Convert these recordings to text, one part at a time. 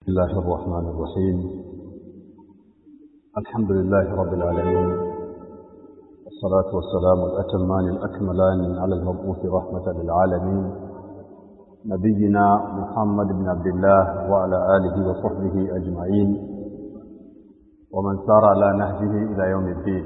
الله الرحمن الرحيم الحمد لله رب العالمين والصلاة والسلام الأتمان الأكملان على المبعوث رحمة للعالمين نبينا محمد بن عبد الله وعلى آله وصحبه أجمعين ومن سار على نهجه إلى يوم الدين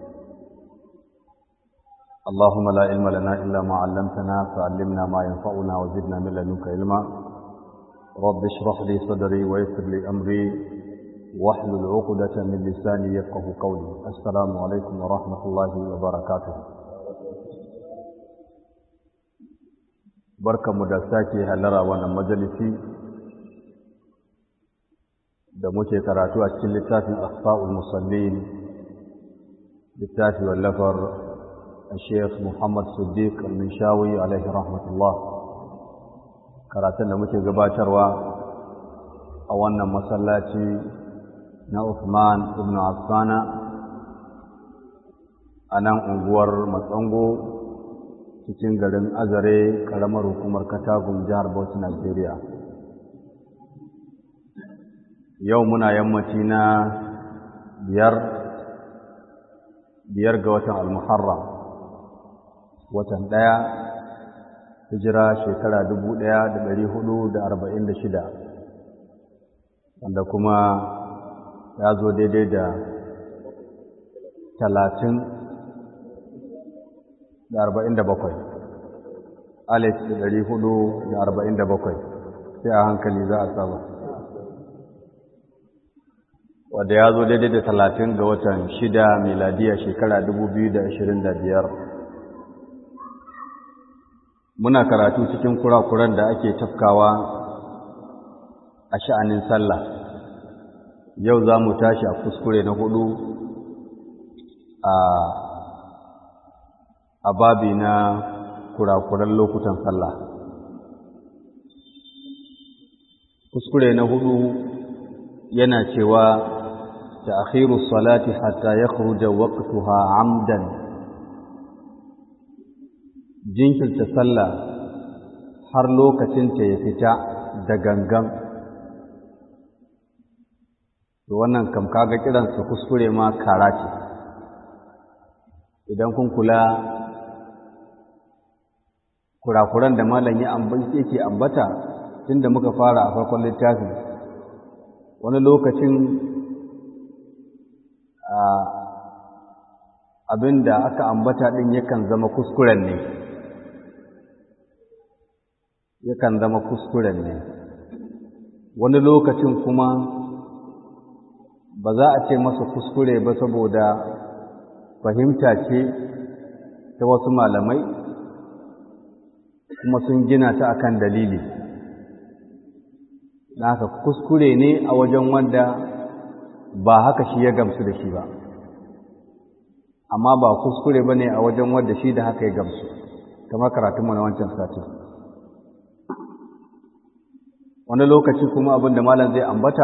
اللهم لا علم لنا إلا ما علمتنا فعلمنا ما ينفعنا وزدنا من لدنك علما رب اشرح لي صدري ويسر لي أمري واحلل عقدة من لساني يفقه قولي السلام عليكم ورحمة الله وبركاته barka mu da sake halara wannan majalisi da muke karatu a cikin littafin asfa'ul musallin littafi wallafar الشيخ محمد صديق المنشاوي عليه رحمة الله karatun da muke gabatarwa a wannan masallaci na Uthman ibn Affana a nan unguwar Matsango cikin garin Azare karamar hukumar Katagun jihar Bauchi Najeriya yau muna yammaci na biyar biyar ga watan al-Muharram watan ɗaya hijira shekara dubu ɗaya da ɗari hudu da arba'in da shida wanda kuma ya zo daidai da talatin da arba'in da bakwai alif da ɗari hudu da arba'in da bakwai sai a hankali za a saba wadda ya zo daidai da talatin ga watan shida miladiya shekara dubu biyu da ashirin da biyar muna karatu cikin kurakuran da ake tafkawa a sha'anin sallah yau za mu tashi a kuskure na hudu a a babi na kurakuran lokutan sallah kuskure na hudu yana cewa ta akhiru salati hatta ya waqtuha amdan jinkirta sallah har lokacinta ya fita da gangan to wannan kam kaga kiransa kuskure ma kara ce idan kun kula kurakuran da malam ya yake ambata tunda muka fara a farkon littafi wani lokacin abin da aka ambata ɗin yakan zama kuskuren ne yakan zama kuskuren ne wani lokacin kuma ba za a ce masa kuskure ba saboda fahimta ce ta wasu malamai kuma sun gina ta akan dalili na haka kuskure ne a wajen wanda ba haka shi ya gamsu da shi ba amma ba kuskure ba ne a wajen wanda shi da haka ya gamsu kamar karatunmu na wancan satin wani lokaci kuma abin da malam zai ambata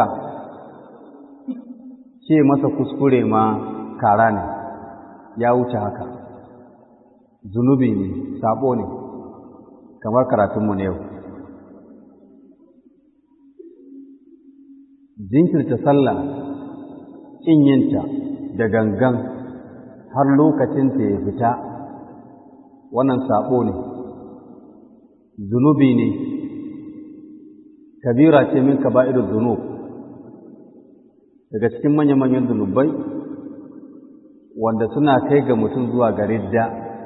ce masa kuskure ma kara ne ya wuce haka zunubi ne sabo ne kamar karatunmu na yau jinkirta sallah ƙin yinta da gangan har lokacinta ya fita wannan sabo ne zunubi ne kabira ce min kaba'irul zunub daga cikin manya-manyan zunubai wanda suna kai ga mutum zuwa ga ridda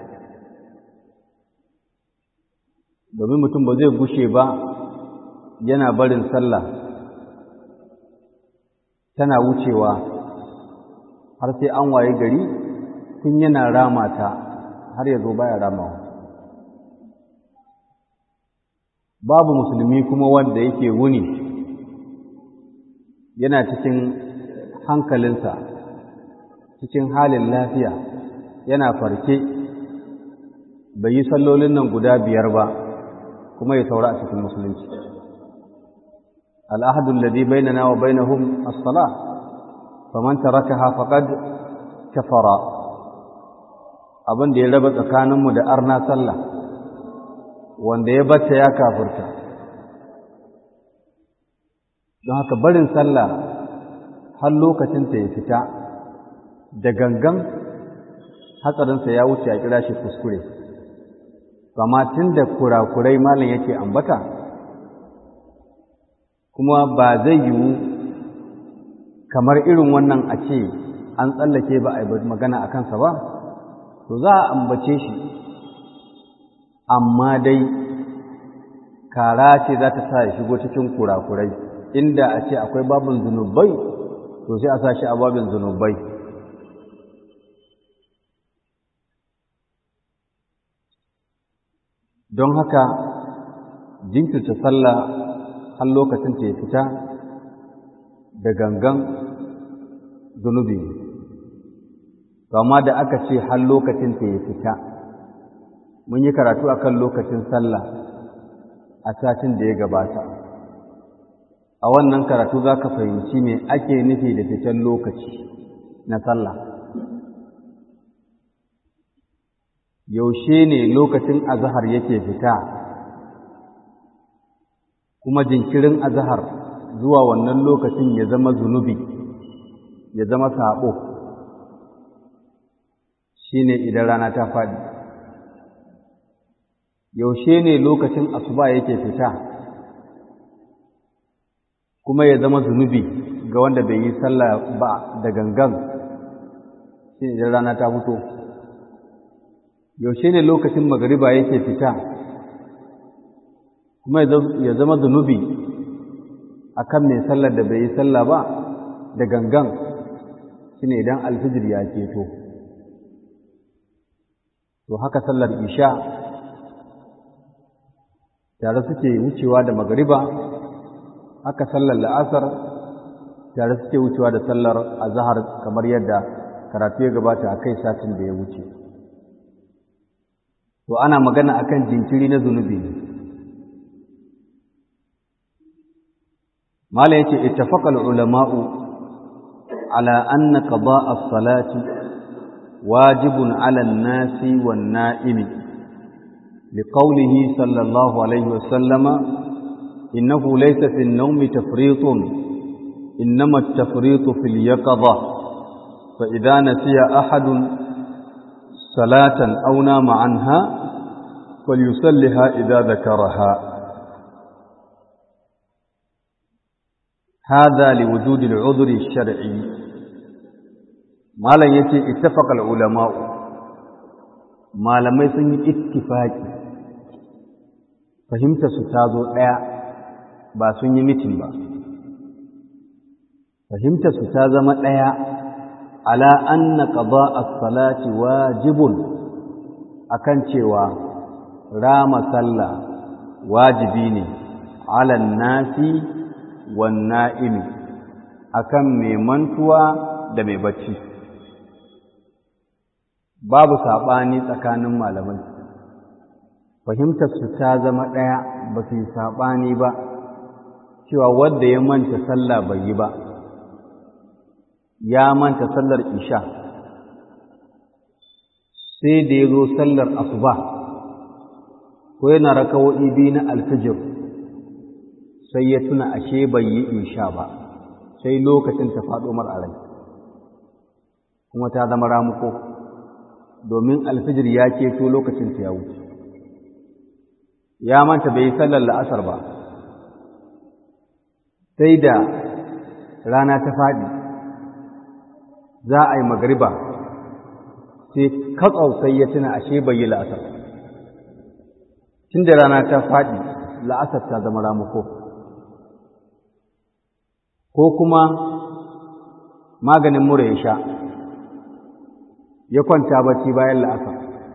domin mutum ba zai gushe ba yana barin sallah tana wucewa har sai an waye gari tun yana rama ta har ya zo baya ramawa babu musulmi kuma wanda yake wuni yana cikin hankalinsa cikin halin lafiya yana farke bai yi sallolin nan guda biyar ba kuma ya saura a cikin musulunci al'ahadun ladi bainana wa bainahum as-salah faman tarakaha faqad kafara abin da ya raba tsakaninmu da arna sallah wanda ya bata ya kafirta don haka barin sallah har lokacinta ya fita da gangan hatsarinsa ya wuce a kira shi kuskure amma tun da kurakurai malam yake ambata kuma ba zai yiwu kamar irin wannan a ce an tsallake ba a yi magana a kansa ba to za a ambace shi amma dai kara ce za ta sa ya shigo cikin kurakurai inda a ce akwai babin zunubai to sai a sa shi a babin zunubai don haka jinkirta sallah har lokacin ta ya fita da gangan zunubi amma da aka ce har lokacin ta ya fita mun yi karatu akan lokacin sallah a satin da ya gabata a wannan karatu za ka fahimci me ake nufi da fitan lokaci na sallah yaushe ne lokacin azahar yake fita kuma jinkirin azahar zuwa wannan lokacin ya zama zunubi ya zama saɓo shine idan rana ta faɗi yaushe ne lokacin asuba yake fita kuma ya zama zunubi ga wanda bai yi sallah ba da gangan shi idan rana ta fito yaushe ne lokacin magariba yake fita kuma ya zama zunubi a kan mai sallar da bai yi sallah ba da gangan shi ne idan alfijir ya keto to haka sallar isha tare suke wucewa da magariba haka sallar la'asar tare suke wucewa da sallar azahar kamar yadda karatu ya gabata a kai satin da ya wuce to ana magana akan jinkiri na zunubi ne mala yace ittafaqal ulama'u ala anna qada' as-salati wajibun 'ala an-nasi wan-na'imi liqawlihi sallallahu alayhi wa sallama innahu laysa fi an-nawmi tafriṭun innama at-tafriṭu fi al-yaqظة fa idha nasiya ahadun salatan aw nama 'anha falyusalliha idha dhakaraha هذا لوجود العذر الشرعي malam yace ittafaqal ulama malamai sun yi ittifaki fahimta su ta zo daya ba sun yi mitin ba fahimta su ta zama daya ala anna qada as-salati wajibun akan cewa rama sallah wajibi ne ala nasi wanna'imi akan mai mantuwa da mai bacci babu saɓani tsakanin malamai fahimtar su ta zama ɗaya ba su yi saɓani ba cewa wadda ya manta sallah bai yi ba ya manta sallar isha sai da ya zo sallar asuba ko yana rakawo'i biyu na alfijir sai ya tuna ashe bai yi insha ba sai lokacin ta faɗo mar a rai kuma ta zama ramuko domin alfijir ya keto lokacin ta ya wuce ya manta bai yi sallar la'asar ba sai da rana ta faɗi za a yi magariba sai katsau sai ya tuna ashe bai yi la'asar tun da rana ta faɗi la'asar ta zama ramuko ko kuma maganin mura ya sha ya kwanta bacci bayan la'asar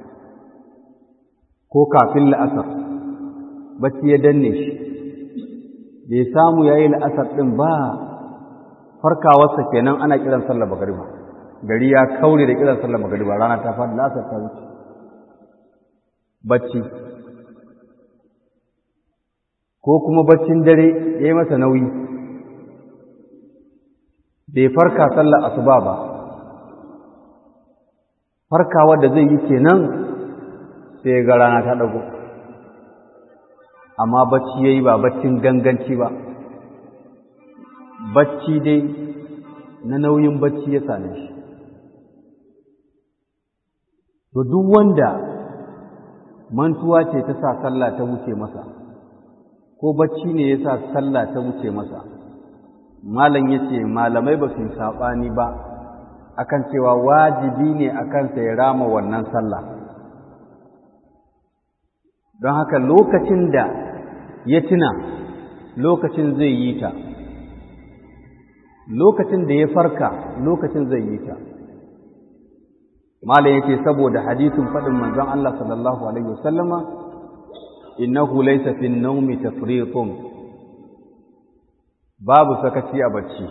ko kafin la'asar bacci ya danne shi bai samu ya yi la'asar ɗin ba farkawarsa kenan ana kiran sallar magariba gari ya kaure da kiran sallar magariba rana ta faɗi la'asar ta wuce bacci ko kuma baccin dare ya yi masa nauyi bai farka sallar asuba ba farkawa da zai yi kenan sai ga rana ta dago amma bacci yayi ba baccin ganganci ba bacci dai na nauyin bacci ya same shi to duk wanda mantuwa ce ta sa sallah ta wuce masa ko bacci ne ya sa sallah ta wuce masa malam ya ce malamai ba su yi saɓani ba akan cewa wajibi ne a kansa ya rama wannan sallah don haka lokacin da ya tuna lokacin zai yi ta lokacin da ya farka lokacin zai yi ta malam yake saboda hadisin faɗin manzon Allah sallallahu alaihi wasallama innahu laysa fi an-nawmi tafriṭun babu sakaci a bacci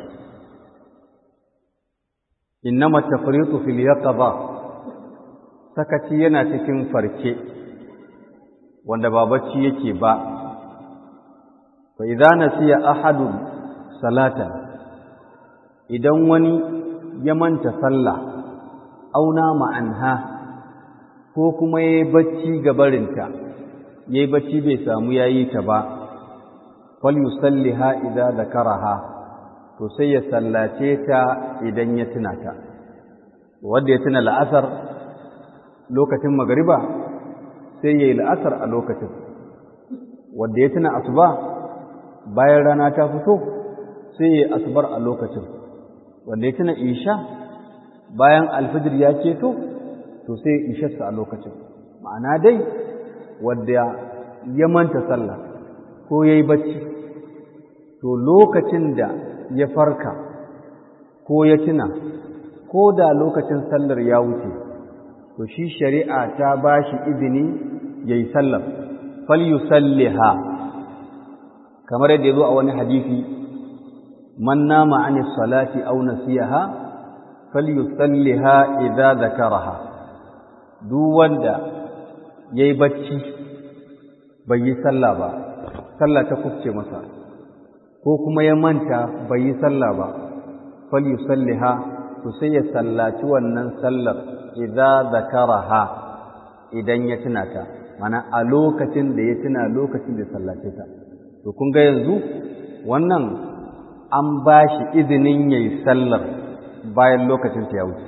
innama tafriṭu fil yaqظa sakaci yana cikin farke wanda ba bacci yake ba fa idza nasiya ahadun salatan idan wani ya manta sallah auna ma'anha ko kuma ya yi bacci gabarinta ya yi bacci bai samu ya yi ta ba fal yusalliha idza zakaraha to sai ya sallace ta idan ya tuna ta wanda ya tuna la'asar lokacin magariba sai ya yi la'asar a lokacin wanda ya tuna asuba bayan rana ta fito sai ya yi asubar a lokacin wanda ya tuna isha bayan alfijir ya ceto to sai isharsa a lokacin ma'ana dai wadda ya manta sallah ko ya yi bacci to lokacin da ya farka ko ya tuna ko da lokacin sallar ya wuce to shi shari'a ta ba shi izini ya yi sallar falyusalliha kamar yadda ya zo a wani hadisi man nama an salati aw nasiyaha falyusalliha idza zakaraha duk wanda yayi bacci bai yi sallah ba sallah ta kufce masa ko kuma ya manta bai yi sallah ba falyusalliha to sai ya sallaci wannan sallar idza zakaraha idan ya tuna ta mana a lokacin da ya tuna lokacin da sallace ta to kun ga yanzu wannan an ba shi izinin yayi sallar bayan lokacin ta ya wuce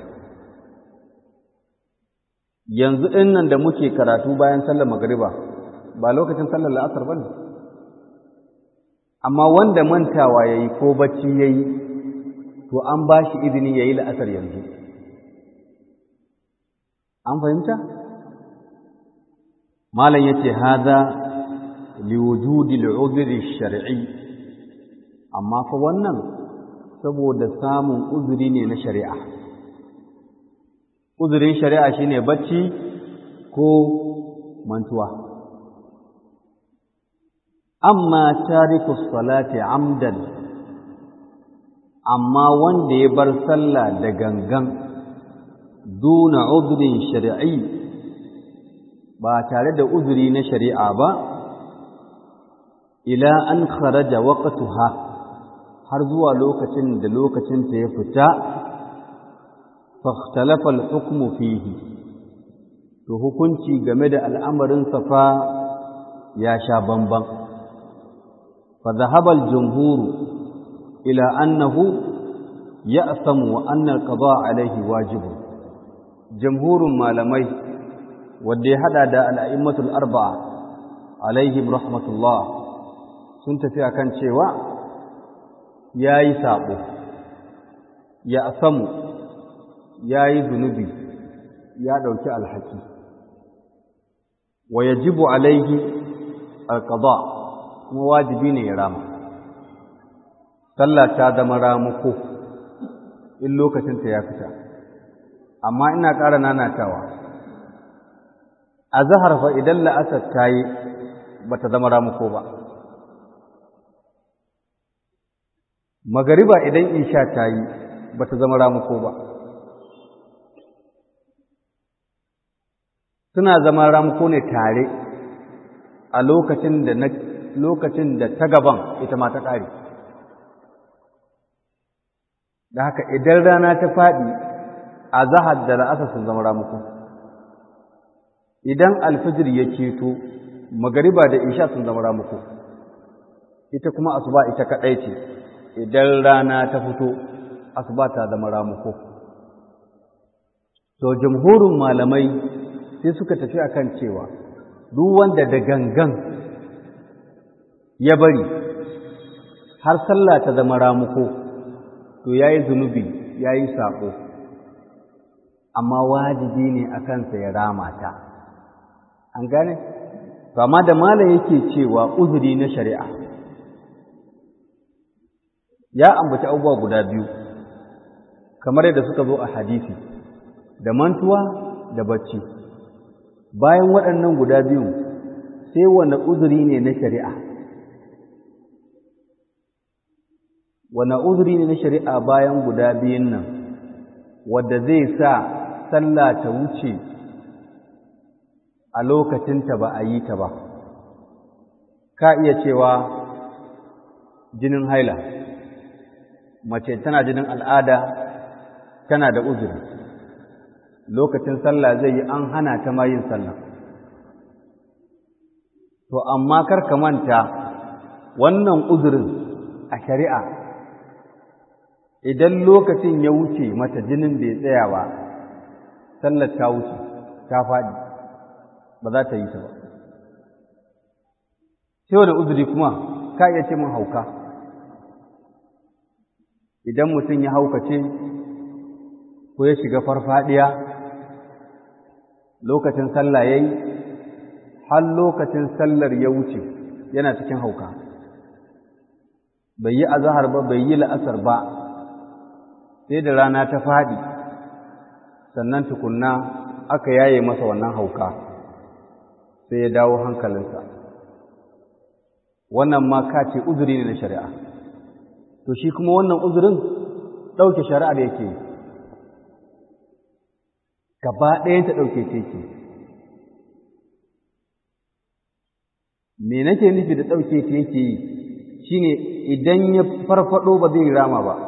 yanzu ɗin nan da muke karatu bayan sallar magariba ba lokacin sallar la'asar ba ne amma wanda mantawa ya yi ko bacci ya yi to an ba shi izini ya yi la'asar yanzu an fahimta? malam ya ce haza liwujudi al'udhri shar'i amma fa wannan saboda samun uzuri ne na shari'a uzurin shari'a shine bacci ko mantuwa amma tariku salati amdan amma wanda ya bar sallah da gangan duna uzurin shari'i ba tare da uzuri na shari'a ba ila an kharaja waqtuha har zuwa lokacin da lokacin ta ya fita fakhtalafa al-hukmu fihi to hukunci game da al'amarin safa ya sha bamban fa dhahaba al-jumhur ila annahu ya'samu wa anna al-qada alayhi wajib jumhurun malamai wanda ya hada da al-a'immatul arba'a alaihim rahmatullah sun tafi akan cewa yayi sabo ya asamu ya yi zunubi ya ɗauki alhaki wa ya jibu alaihi alƙaba kuma wajibi ne ya rama sallah ta zama ramuko in lokacinta ya fita amma ina ƙara nanatawa a zahar fa idan la'asar ta yi ba ta zama ramuko ba magariba idan isha ta yi ba ta zama ramuko ba suna zama ramuko ne tare a lokacin da na lokacin da ta gaban ita ma ta ƙare da haka idan rana ta faɗi a zahar da la'asar sun zama ramuko idan alfijir ya keto magariba da isha sun zama ramuko ita kuma asuba ita kaɗai ce idan rana ta fito asuba ta zama ramuko to jamhurin malamai sai suka tafi akan cewa duk wanda da gangan ya bari har sallah ta zama ramuko to yayi zunubi yayi sako amma wajibi ne a kansa ya rama ta an gane to amma da malam yake cewa uzuri na shari'a ya ambaci abubuwa guda biyu kamar yadda suka zo a hadisi da mantuwa da bacci bayan waɗannan guda biyu sai wanda uzuri ne na shari'a wanda uzuri ne na shari'a bayan guda biyun nan wadda zai sa sallah ta wuce a lokacinta ba a yi ta ba ka iya cewa jinin haila mace tana jinin al'ada tana da uzuri lokacin sallah zai yi an hana ta ma yin sallah to amma kar ka manta wannan uzurin a shari'a idan lokacin ya wuce mata jinin bai tsaya ba sallar ta wuce ta faɗi ba za ta yi ta ba sai wani uzuri kuma ka iya ce mun hauka idan mutum ya haukace ko ya shiga farfadiya lokacin sallah ya yi har lokacin sallar ya wuce yana cikin hauka bai yi azahar ba bai yi la'asar ba sai da rana ta faɗi sannan tukunna aka yaye masa wannan hauka sai ya dawo hankalinsa wannan ma ka ce uzuri ne na shari'a to shi kuma wannan uzurin ɗauke shari'ar yake gaba ɗayan ta ɗauke ce ke me nake nufi da ɗauke ta yake yi shine idan ya farfado ba zai rama ba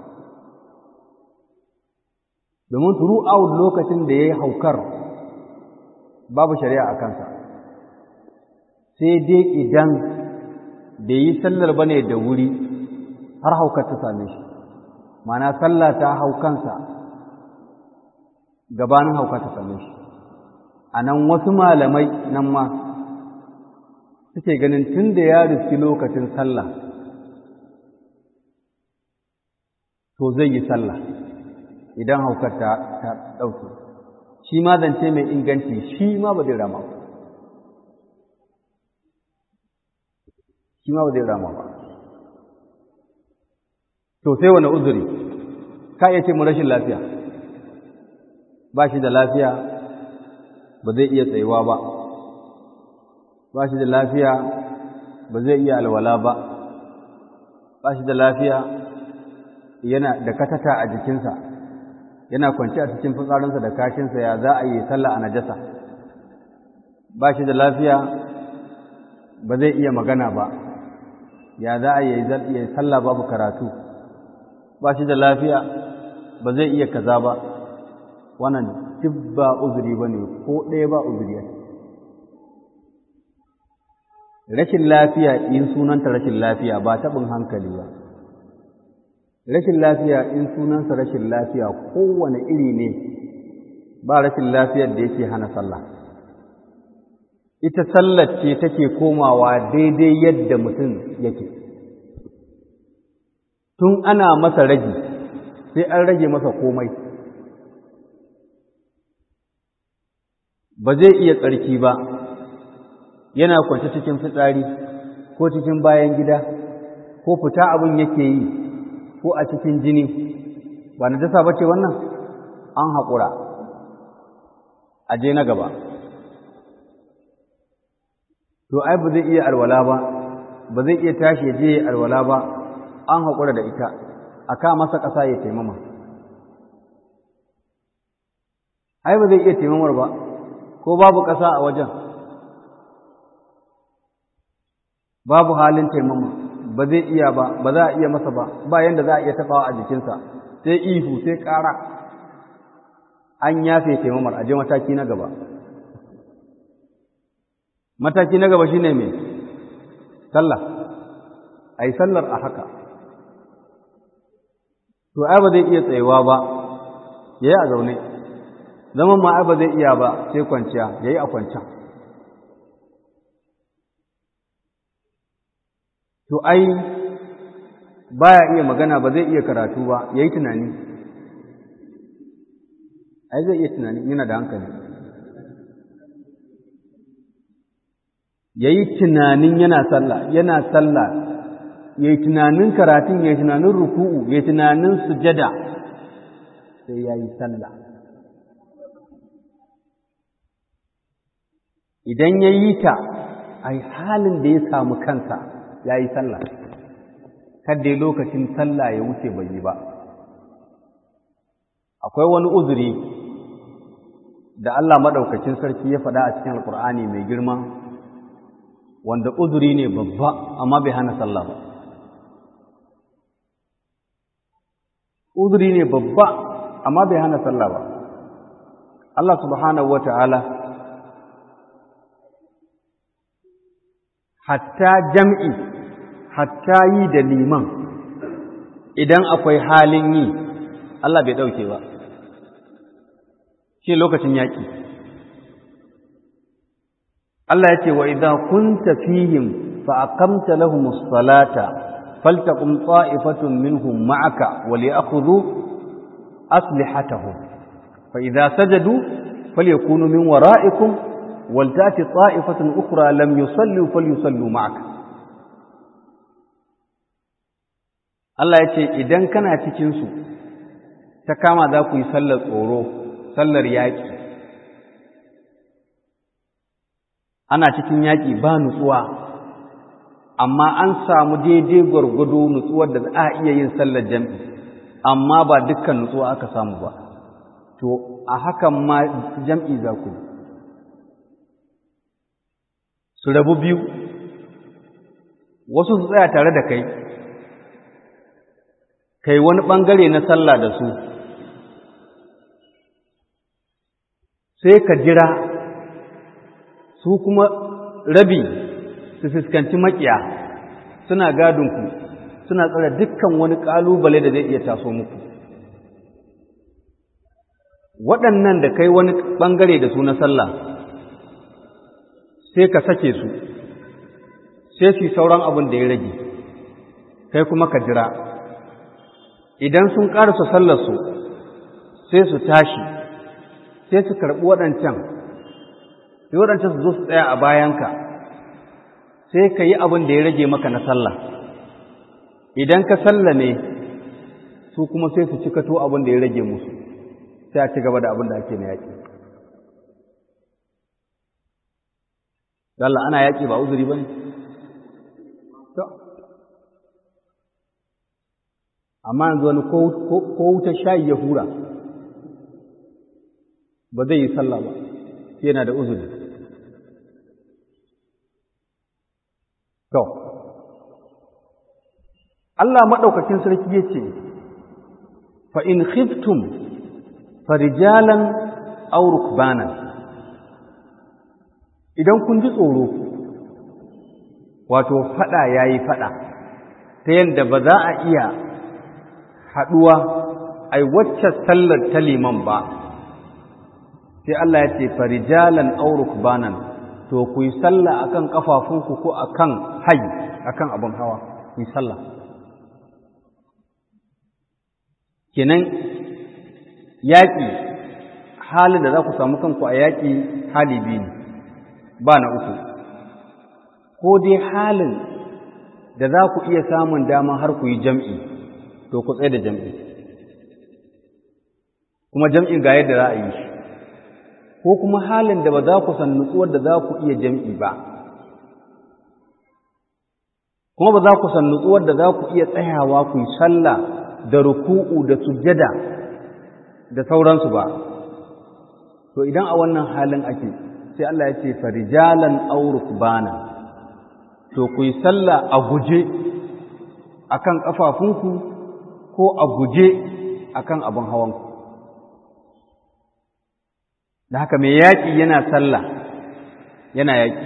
domin throughout lokacin da ya yi haukar babu shari'a a kansa sai dai idan da yi sallar ba ne da wuri har haukar ta same shi mana sallah ta haukansa gabanin haukar ta same shi a nan wasu malamai nan ma suke ganin tun da ya riski lokacin sallah to zai yi sallah idan haukar ta ɗauke shi ma zance mai inganci shi ma ba zai rama ba shi ma ba zai rama ba to sai wani uzuri ka iya ce mu rashin lafiya ba shi da lafiya ba zai iya tsayuwa ba ba shi da lafiya ba zai iya alwala ba ba shi da lafiya yana da katata a jikinsa yana kwanci a cikin fitsarinsa da kashinsa ya za a yi sallah a najasa ba shi da lafiya ba zai iya magana ba ya za a yi sallah babu karatu ba shi da lafiya ba zai iya kaza ba wannan duk ba uzuri ba ne ko ɗaya ba uzuri ya rashin lafiya in sunanta rashin lafiya ba taɓin hankali ba rashin lafiya in sunansa rashin lafiya kowane iri ne ba rashin lafiyar da yake hana sallah ita sallar ce take komawa daidai yadda mutum yake tun ana masa ragi sai an rage masa komai ba zai iya tsarki ba yana kwance cikin fitsari ko cikin bayan gida ko fita abin yake yi ko a cikin jini ba na dasa bace wannan an haƙura a je na gaba to ai ba zai iya alwala ba ba zai iya tashi ya je alwala ba an haƙura da ita a ka masa ƙasa ya taimama ai ba zai iya taimamar ba ko babu ƙasa a wajen babu halin taimama ba zai iya ba ba za a iya masa ba ba yanda za a iya taɓawa a jikinsa sai ihu sai ƙara an yafe taimamar a je mataki na gaba mataki na gaba shine mai sallah a yi sallar a haka to ai ba zai iya tsayewa ba ya yi a zaune zaman ma ai ba zai iya ba sai kwanciya ya yi a kwanciya to ai baya iya magana ba zai iya karatu ba ya yi tunani ai zai iya tunani yana da hankali ya yi tunanin yana sallah yana sallah ya yi tunanin karatun ya yi tunanin ruku'u ya yi tunanin sujada sai ya yi sallah idan ya yi ta a halin da ya samu kansa ya yi sallah kadda lokacin sallah ya wuce bai yi ba akwai wani uzuri da Allah maɗaukacin sarki ya faɗa a cikin alkur'ani mai girma wanda uzuri ne babba amma bai hana sallah ba uzuri ne babba amma bai hana sallah ba Allah subhanahu wa ta'ala hatta jam'i hatta yi da liman idan akwai halin yi Allah bai ɗauke ba shi lokacin yaƙi Allah ya ce wa idan kunta fihim fa aqamta lahumus salata faltaqum ta'ifatun minhum ma'aka wa li'khudhu aslihatahum fa idza sajadu falyakunu min wara'ikum wal ta'ti ta'ifatun ukhra lam yusallu falyusallu ma'aka Allah ya ce idan kana cikin su ta kama za ku yi sallar tsoro sallar yaƙi ana cikin yaƙi ba nutsuwa amma an samu daidai gwargwado nutsuwar da za a iya yin sallar jam'i amma ba dukkan nutsuwa aka samu ba to a hakan ma jam'i za ku su rabu biyu wasu su tsaya tare da kai kai wani ɓangare na sallah da su sai ka jira su kuma rabi su fuskanci makiya suna gadinku suna tsara dukkan wani ƙalubale da zai iya taso muku waɗannan da kai wani ɓangare da su na sallah sai ka sake su sai su sauran abin da ya rage kai kuma ka jira idan sun ƙarasa sallarsu sai su tashi sai su karɓi waɗancan sai waɗancan su zo su tsaya a bayanka sai ka yi abin da ya rage maka na sallah idan ka sallame su kuma sai su cikato abin da ya rage musu sai a ci gaba da abin da ake na yaƙi Allah ana yaƙi ba uzuri ba ne? amma yanzu wani ko wuta shayi ya hura ba zai yi sallah ba yana da uzuri to Allah maɗaukakin sarki ya ce fa in khiftum farijalan aw rukbanan idan kun ji tsoro wato fada yayi fada ta yadda ba za a iya haɗuwa ai wacce sallar ta liman ba sai Allah ya ce farijalan aw rukbanan to ku yi sallah akan kafafunku ko akan hayi akan abin hawa ku yi sallah kenan yaƙi halin da za ku samu kanku a yaƙi hali biyu ne ba na uku ko dai halin da za ku iya samun dama har ku yi jam'i to ku tsaye da jam'i kuma jam'in ga yadda za a yi shi ko kuma halin da ba za ku san nutsuwar da za ku iya jam'i ba kuma ba za ku san nutsuwar da za ku iya tsayawa ku yi sallah da ruku'u da sujjada da sauransu ba to idan a wannan halin ake sai Allah ya ce farijalan aw rukbana to ku yi sallah a guje akan kafafunku ko a guje akan abin hawanku da haka mai yaƙi yana sallah yana yaƙi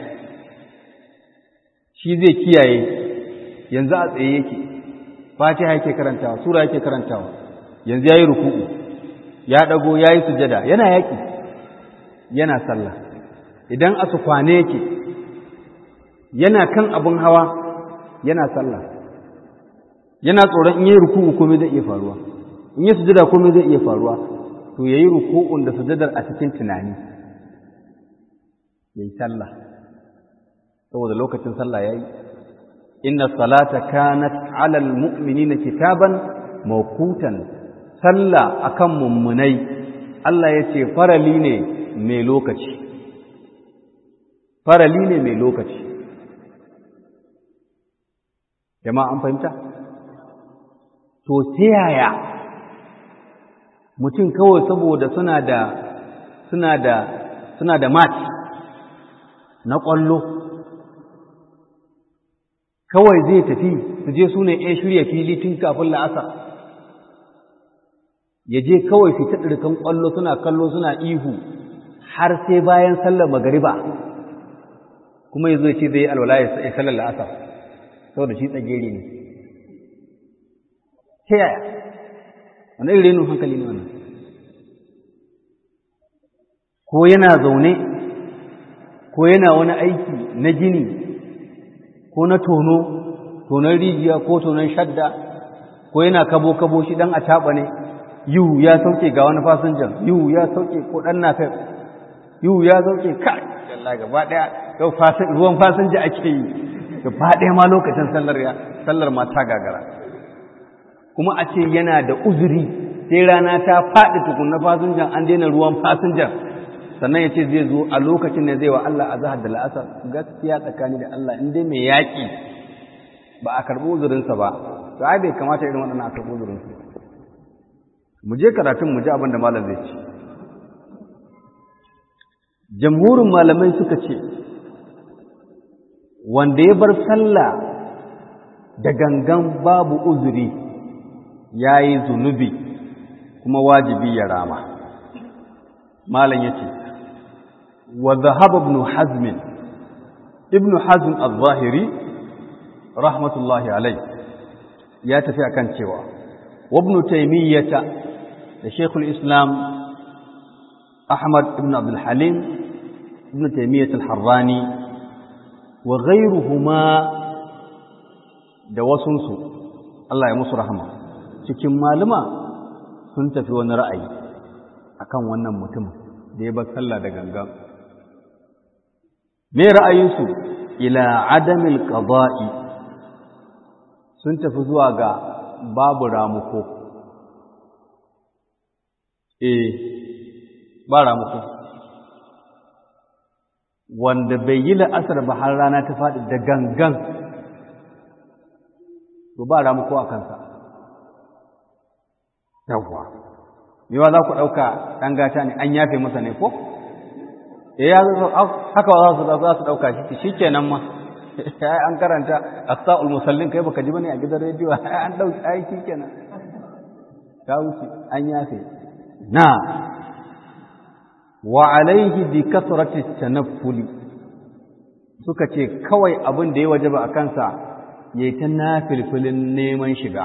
shi zai kiyaye yanzu a tsaye yake fatiha yake karantawa sura yake karantawa yanzu ya yi ruku'u ya ɗago ya yi sujada yana yaƙi yana sallah idan a kwane yake yana kan abin hawa yana sallah yana tsoron in yi ruku'u komai zai iya faruwa in yi sujada komai zai iya faruwa to yayi ruku'un da sujadar a cikin tunani yayi sallah saboda lokacin sallah yayi inna salata kanat 'alal mu'minina kitaban mawqutan sallah akan mummunai Allah ya ce farali ne mai lokaci farali ne mai lokaci jama'a an fahimta to ta yaya mutum kawai saboda suna da suna da suna da match na ƙwallo kawai zai tafi su je su ne ‘yan shirya fili tun kafin la'asar ya je kawai su ɗirkan ƙwallo suna kallo suna ihu har sai bayan sallar magariba kuma ya zo ce zai alwala ya sallar la'asar saboda shi tsageri ne ta yaya wani irin renin hankali ne wannan ko yana zaune ko yana wani aiki na gini ko na tono tonon rijiya ko tonon shadda ko yana kabo-kabo shi dan a taɓa ne yiwu ya sauke ga wani fasinjan yiwu ya sauke ko ɗan na kai yiwu ya sauke kai Allah gaba ɗaya yau ruwan fasinja ake yi gaba ɗaya ma lokacin sallar ya sallar ma ta gagara kuma a ce yana da uzuri sai rana ta faɗi tukun na fasinjan an daina ruwan fasinjan sannan ya ce zai zo a lokacin da zai wa Allah a zahar da la'asar gaskiya tsakani da Allah in dai mai yaƙi ba a karɓi uzurinsa ba to ai bai kamata irin waɗannan a karɓi uzurinsa mu je karatun mu ji abin da malam zai ce jamhurin malamai suka ce wanda ya bar sallah da gangan babu uzuri ya yi zunubi kuma wajibi ya rama malam ya ce wa zahaba ibn hazm ibn hazm al-zahiri rahmatullahi alai ya tafi akan cewa wa ibn taymiyyah da shaykhul islam ahmad ibn abdul halim ibn taymiyyah al-harrani wa ghayruhuma da wasunsu Allah ya musu rahama cikin maluma sun tafi wani ra'ayi akan wannan mutum da ya bar sallah da gangan me ra'ayinsu ila adamil qada'i sun tafi zuwa ga babu ramuko eh ba ramuko wanda bai yi la'asar ba har rana ta faɗi da gangan to ba ramuko a kansa yawwa yawa za ku ɗauka ɗan gata ne an yafe masa ne ko e ya haka za su za su ɗauka shi shi kenan ma ai an karanta aqsa'ul musallin kai baka ji bane a gidan rediyo ai an dauki ai shi kenan ka wuce an yafe na wa alaihi bi kasrati tanaffuli suka ce kawai abin da ya wajaba a kansa yayi ta nafilfilin neman shiga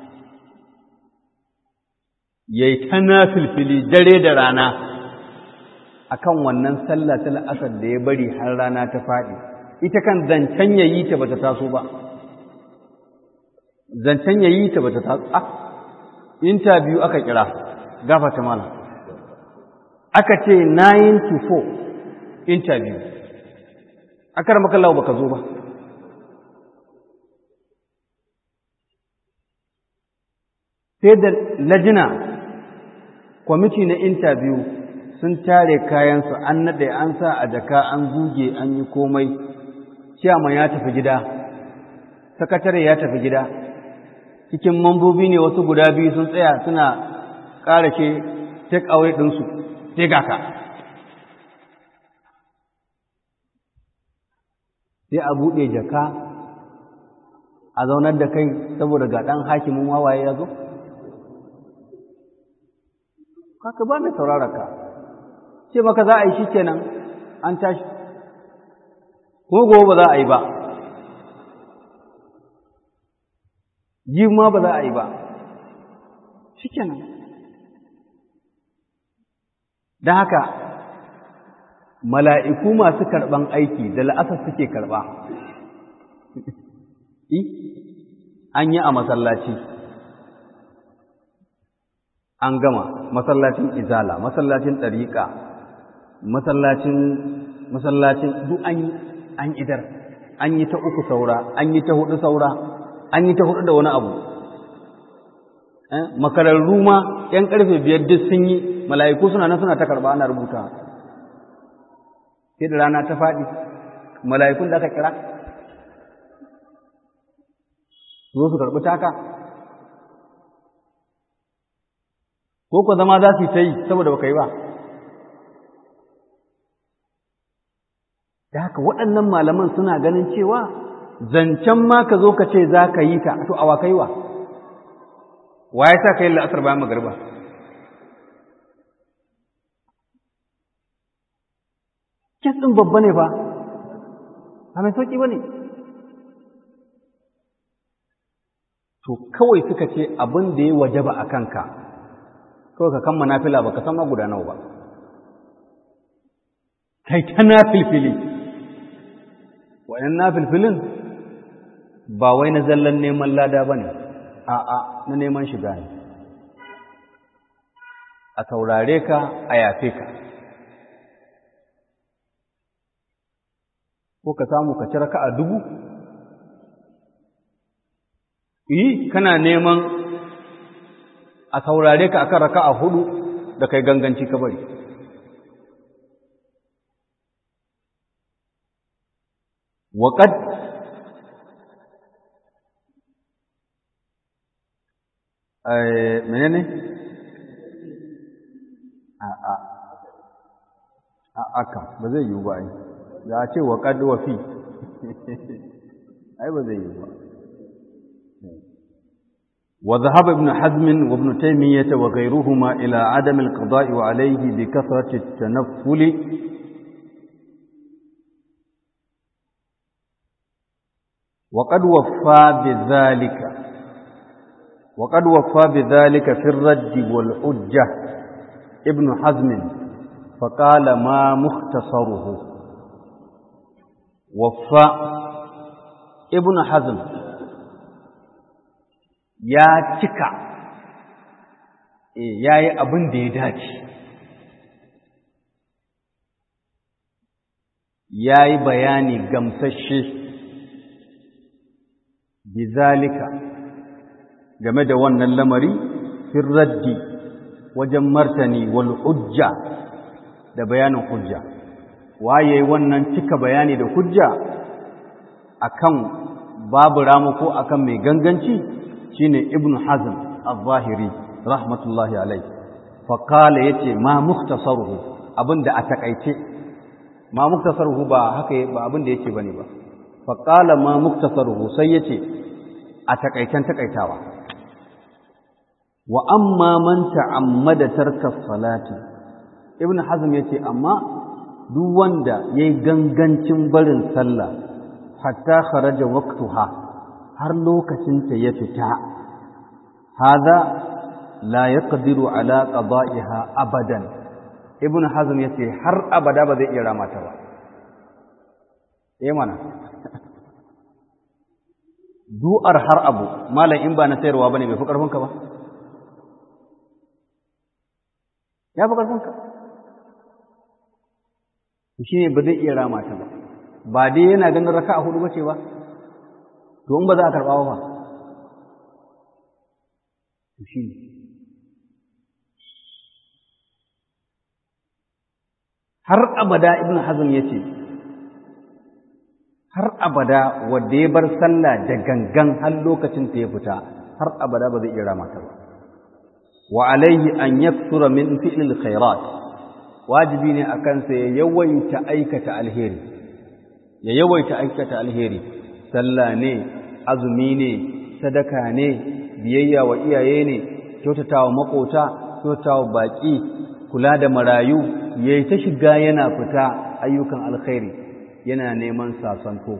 ya yi ta nafilfili dare da rana a kan wannan sallah ta la'asar da ya bari har rana ta faɗi ita kan zancen ya yi ta ba ta taso ba zancen ya yi ta ba ta taso a interview aka kira gafata mana aka ce 9 to 4 interview aka rama kallawa ba ka zo ba sai da lajina kwamiti na interview sun tare kayansu an naɗe an sa a jaka an zuge an yi komai ciyaman ya tafi gida sakatare ya tafi gida cikin mambobi ne wasu guda biyu sun tsaya suna ƙarashe take away ɗinsu sai ga ka sai a buɗe jaka a zaunar da kai saboda ga ɗan hakimin wawaye ya zo haka ba mai sauraraka ce maka za a yi shi kenan an tashi kuma gobe ba za a yi ba ji ma ba za a yi ba shikenan don haka mala'iku masu karɓan aiki da la'asar suke karɓa an yi a masallaci an gama masallacin izala masallacin ɗariƙa masallacin masallacin duk an yi an idar an yi ta uku saura an yi ta hudu saura an yi ta hudu da wani abu makararru ma ‘yan ƙarfe biyar duk sun yi mala'iku suna nan suna ta karɓa ana rubuta sai da rana ta faɗi mala'ikun da aka kira zo su karɓi taka ko ku zama za su yi ta yi saboda baka yi ba da haka waɗannan malaman suna ganin cewa zancen ma ka zo ka ce za ka yi ta to awa kai wa wa ya sa ka yi la'asar bayan magarba kes ɗin babba ne ba ba mai sauƙi ba ne to kawai suka ce abin da ya wajaba a kanka kawai ka kan manafila ba ka san ma guda nawa ba kai ta na filfili wa'yan na filfilin ba wai na zallan neman lada ba ne a'a na neman shiga ne a saurare ka a yafe ka ko ka samu ka cire ka a dubu yi kana neman a saurare ka akan raka a hudu da kai ganganci ka bari waƙad menene a a a aka ba zai yiwu ba ai za a ce waƙad wa fi ai ba zai yiwu ba وذهب ابن حزم وابن تيمية وغيرهما إلى عدم القضاء وعليه بكثرة التنفل وقد وفى بذلك وقد وفى بذلك في الرد والحجة ابن حزم فقال ما مختصره وفى ابن حزم ya cika ya yi abin da ya dace ya yi bayani gamsashe bizalika game da wannan lamari firraddi wajen martani wal hujja da bayanin hujja waye wannan cika bayani da hujja akan babu ramu ko akan mai ganganci shine ibnu hazm az-zahiri rahmatullahi alayhi fa qala yace ma mukhtasaruhu abinda a takaice ma mukhtasaruhu ba haka ba abinda yake bane ba fa qala ma mukhtasaruhu sai yace a takaicen takaitawa wa amma man ta'ammada tarka salati ibnu hazm yace amma duk wanda yayi gangancin barin sallah hatta kharaja waqtuha har lokacinta ya fita haza la yaqdiru ala qada'iha abadan ibnu hazm yace har abada ba zai iya ramata ba eh mana du'ar har abu malam in ba na sayarwa bane bai fi karfin ka ba ya fi karfin ka shine ba zai iya ramata ba ba dai yana ganin raka'a hudu bace ba to in ba za a karɓa ba to shi ne har abada ibn hazm ya ce har abada wanda ya bar sallah da gangan har lokacin ta ya fita har abada ba zai iya rama ta ba wa alaihi an yakthura min fi'lil khairat wajibi ne akan sa ya yawaita aikata alheri ya yawaita aikata alheri sallah ne azumi ne sadaka ne biyayya wa iyaye ne kyautatawa makota kyautatawa baki kula da marayu yayi ta shiga yana fita ayyukan alkhairi yana neman sasanto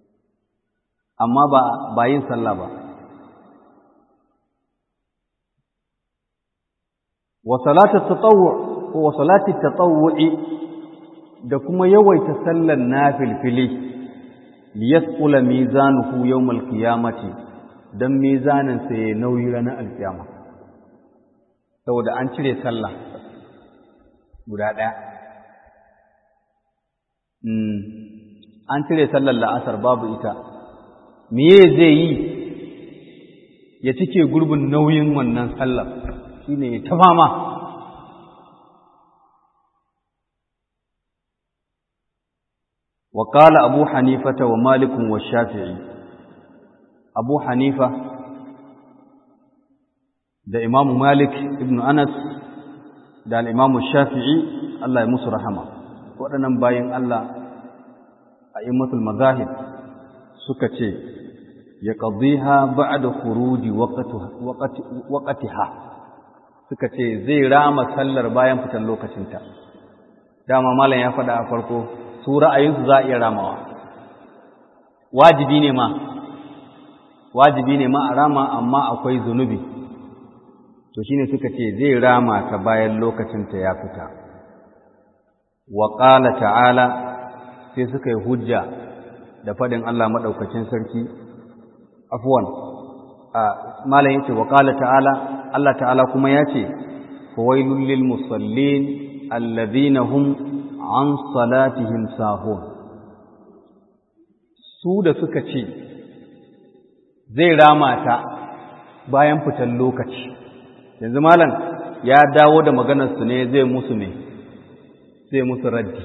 amma ba ba yin sallah ba wa salatu tatawwu ko wa salati tatawwu'i da kuma yawaita sallar nafilfili liyasqula mizanuhu yawmal qiyamati dan mizanin sa ya nauyi ranar alkiyama saboda an cire sallah guda ɗaya an cire sallar la'asar babu ita meye zai yi ya cike gurbin nauyin wannan sallar shine ta fama وقال أبو حنيفة ومالك والشافعي أبو حنيفة ده إمام مالك ابن أنس ده الإمام الشافعي الله يمس رحمه وأنا باين الله أئمة المذاهب سكتي يقضيها بعد خروج وقتها وقت وقتها سكتي زي رام سلر باين فتن لوكacin dama malam ya faɗa a farko su ra'ayinsu za a iya ramawa wajibi ne ma wajibi ne ma a rama amma akwai zunubi to shine suka ce zai rama ta bayan lokacinta ya fita wa qala ta'ala sai suka yi hujja da faɗin Allah maɗaukacin sarki afwan a malam yace wa qala ta'ala Allah ta'ala kuma yace fawailul lil musallin alladhina hum an salatihim sahun su da suka ce zai rama ta bayan fitan lokaci yanzu malam ya dawo da maganarsu ne zai musu ne zai musu raddi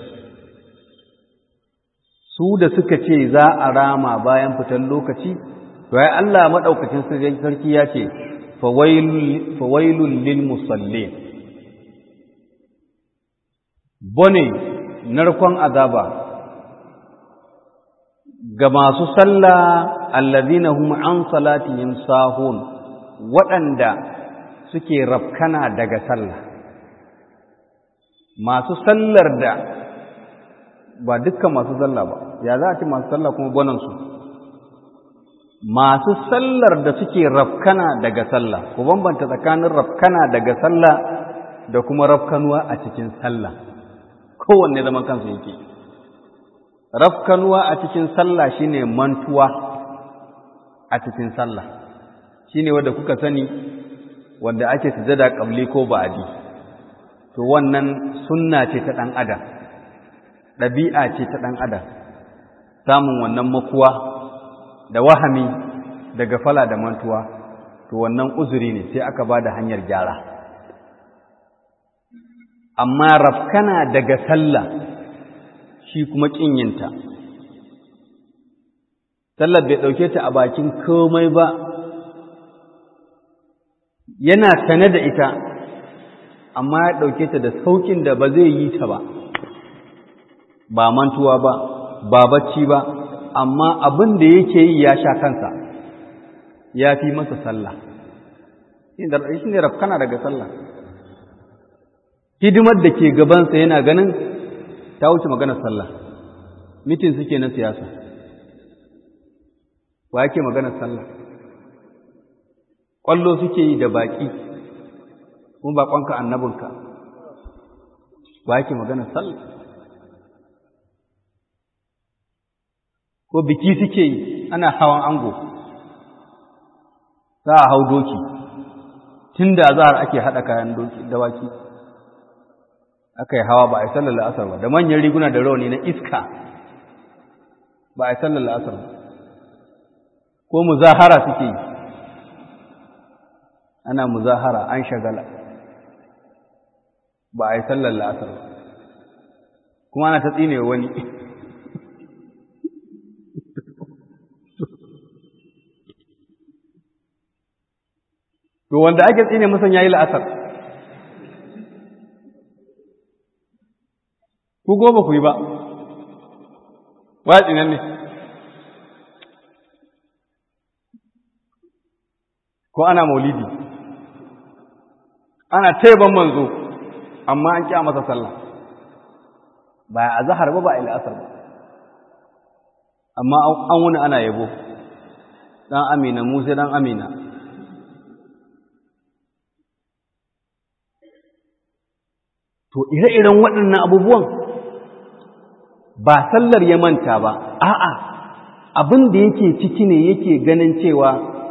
su da suka ce za a rama bayan fitan lokaci to ai Allah madaukakin sarki ya ce fawailul lil musallin bone narkon azaba ga masu sallah allazina hum an salatihim sahun waɗanda suke rafkana daga sallah masu sallar da ba dukkan masu sallah ba ya za a ce masu sallah kuma bonansu masu sallar da suke rafkana daga sallah ku bambanta tsakanin rafkana daga sallah da kuma rafkanuwa a cikin sallah kowanne zaman kansu yake rafkanuwa a cikin sallah shine mantuwa a cikin sallah shine wanda kuka sani wanda ake sujada qabli ko ba'di to wannan sunna ce ta dan adam dabi'a ce ta dan adam samun wannan makuwa da wahami da gafala da mantuwa to wannan uzuri ne sai aka bada hanyar gyara amma rafkana daga sallah shi kuma ƙinyinta sallar bai ɗauke ta a bakin komai ba yana sane da ita amma ya ɗauke ta da sauƙin da ba zai yi ta ba ba mantuwa ba ba bacci ba amma abin da yake yi ya sha kansa ya fi masa sallah shi ne rafkana daga sallah hidimar da ke gabansa yana ganin ta wuce maganar sallah mitin suke na siyasa wa yake maganar sallah ƙwallo suke yi da baƙi kuma baƙonka annabinka wa yake maganar sallah ko biki suke yi ana hawan ango za a hau doki tun da zahar ake haɗa kayan dawaki aka yi hawa ba a yi sallar la'asar ba da manyan riguna da rauni na iska ba a yi sallar la'asar ba ko muzahara suke yi ana muzahara an shagala ba a yi sallar la'asar ba kuma ana ta tsine wani to wanda ake tsine musan yayi la'asar ku goma ku yi ba watsi nan ne ko ana maulidi ana taiban manzo amma an ƙi masa sallah ba a zahar ba ba a il'asar ba amma an wuni ana yabo ɗan amina musa ɗan amina to ire-iren waɗannan abubuwan ba sallar ya manta ba a'a abin da yake ciki ne yake ganin cewa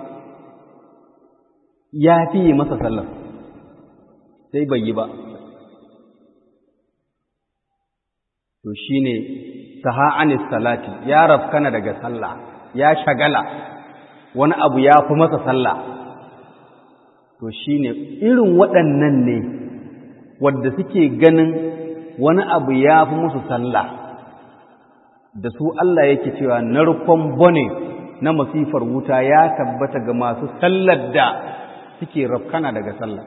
ya fiye masa sallar sai bai yi ba to shi ne saha'anis salati ya rafkana daga sallah ya shagala wani abu ya fi masa sallah to shi ne irin waɗannan ne wadda suke ganin wani abu ya fi musu sallah da su Allah yake cewa narkon bone na masifar wuta ya tabbata ga masu sallar da suke rafkana daga sallah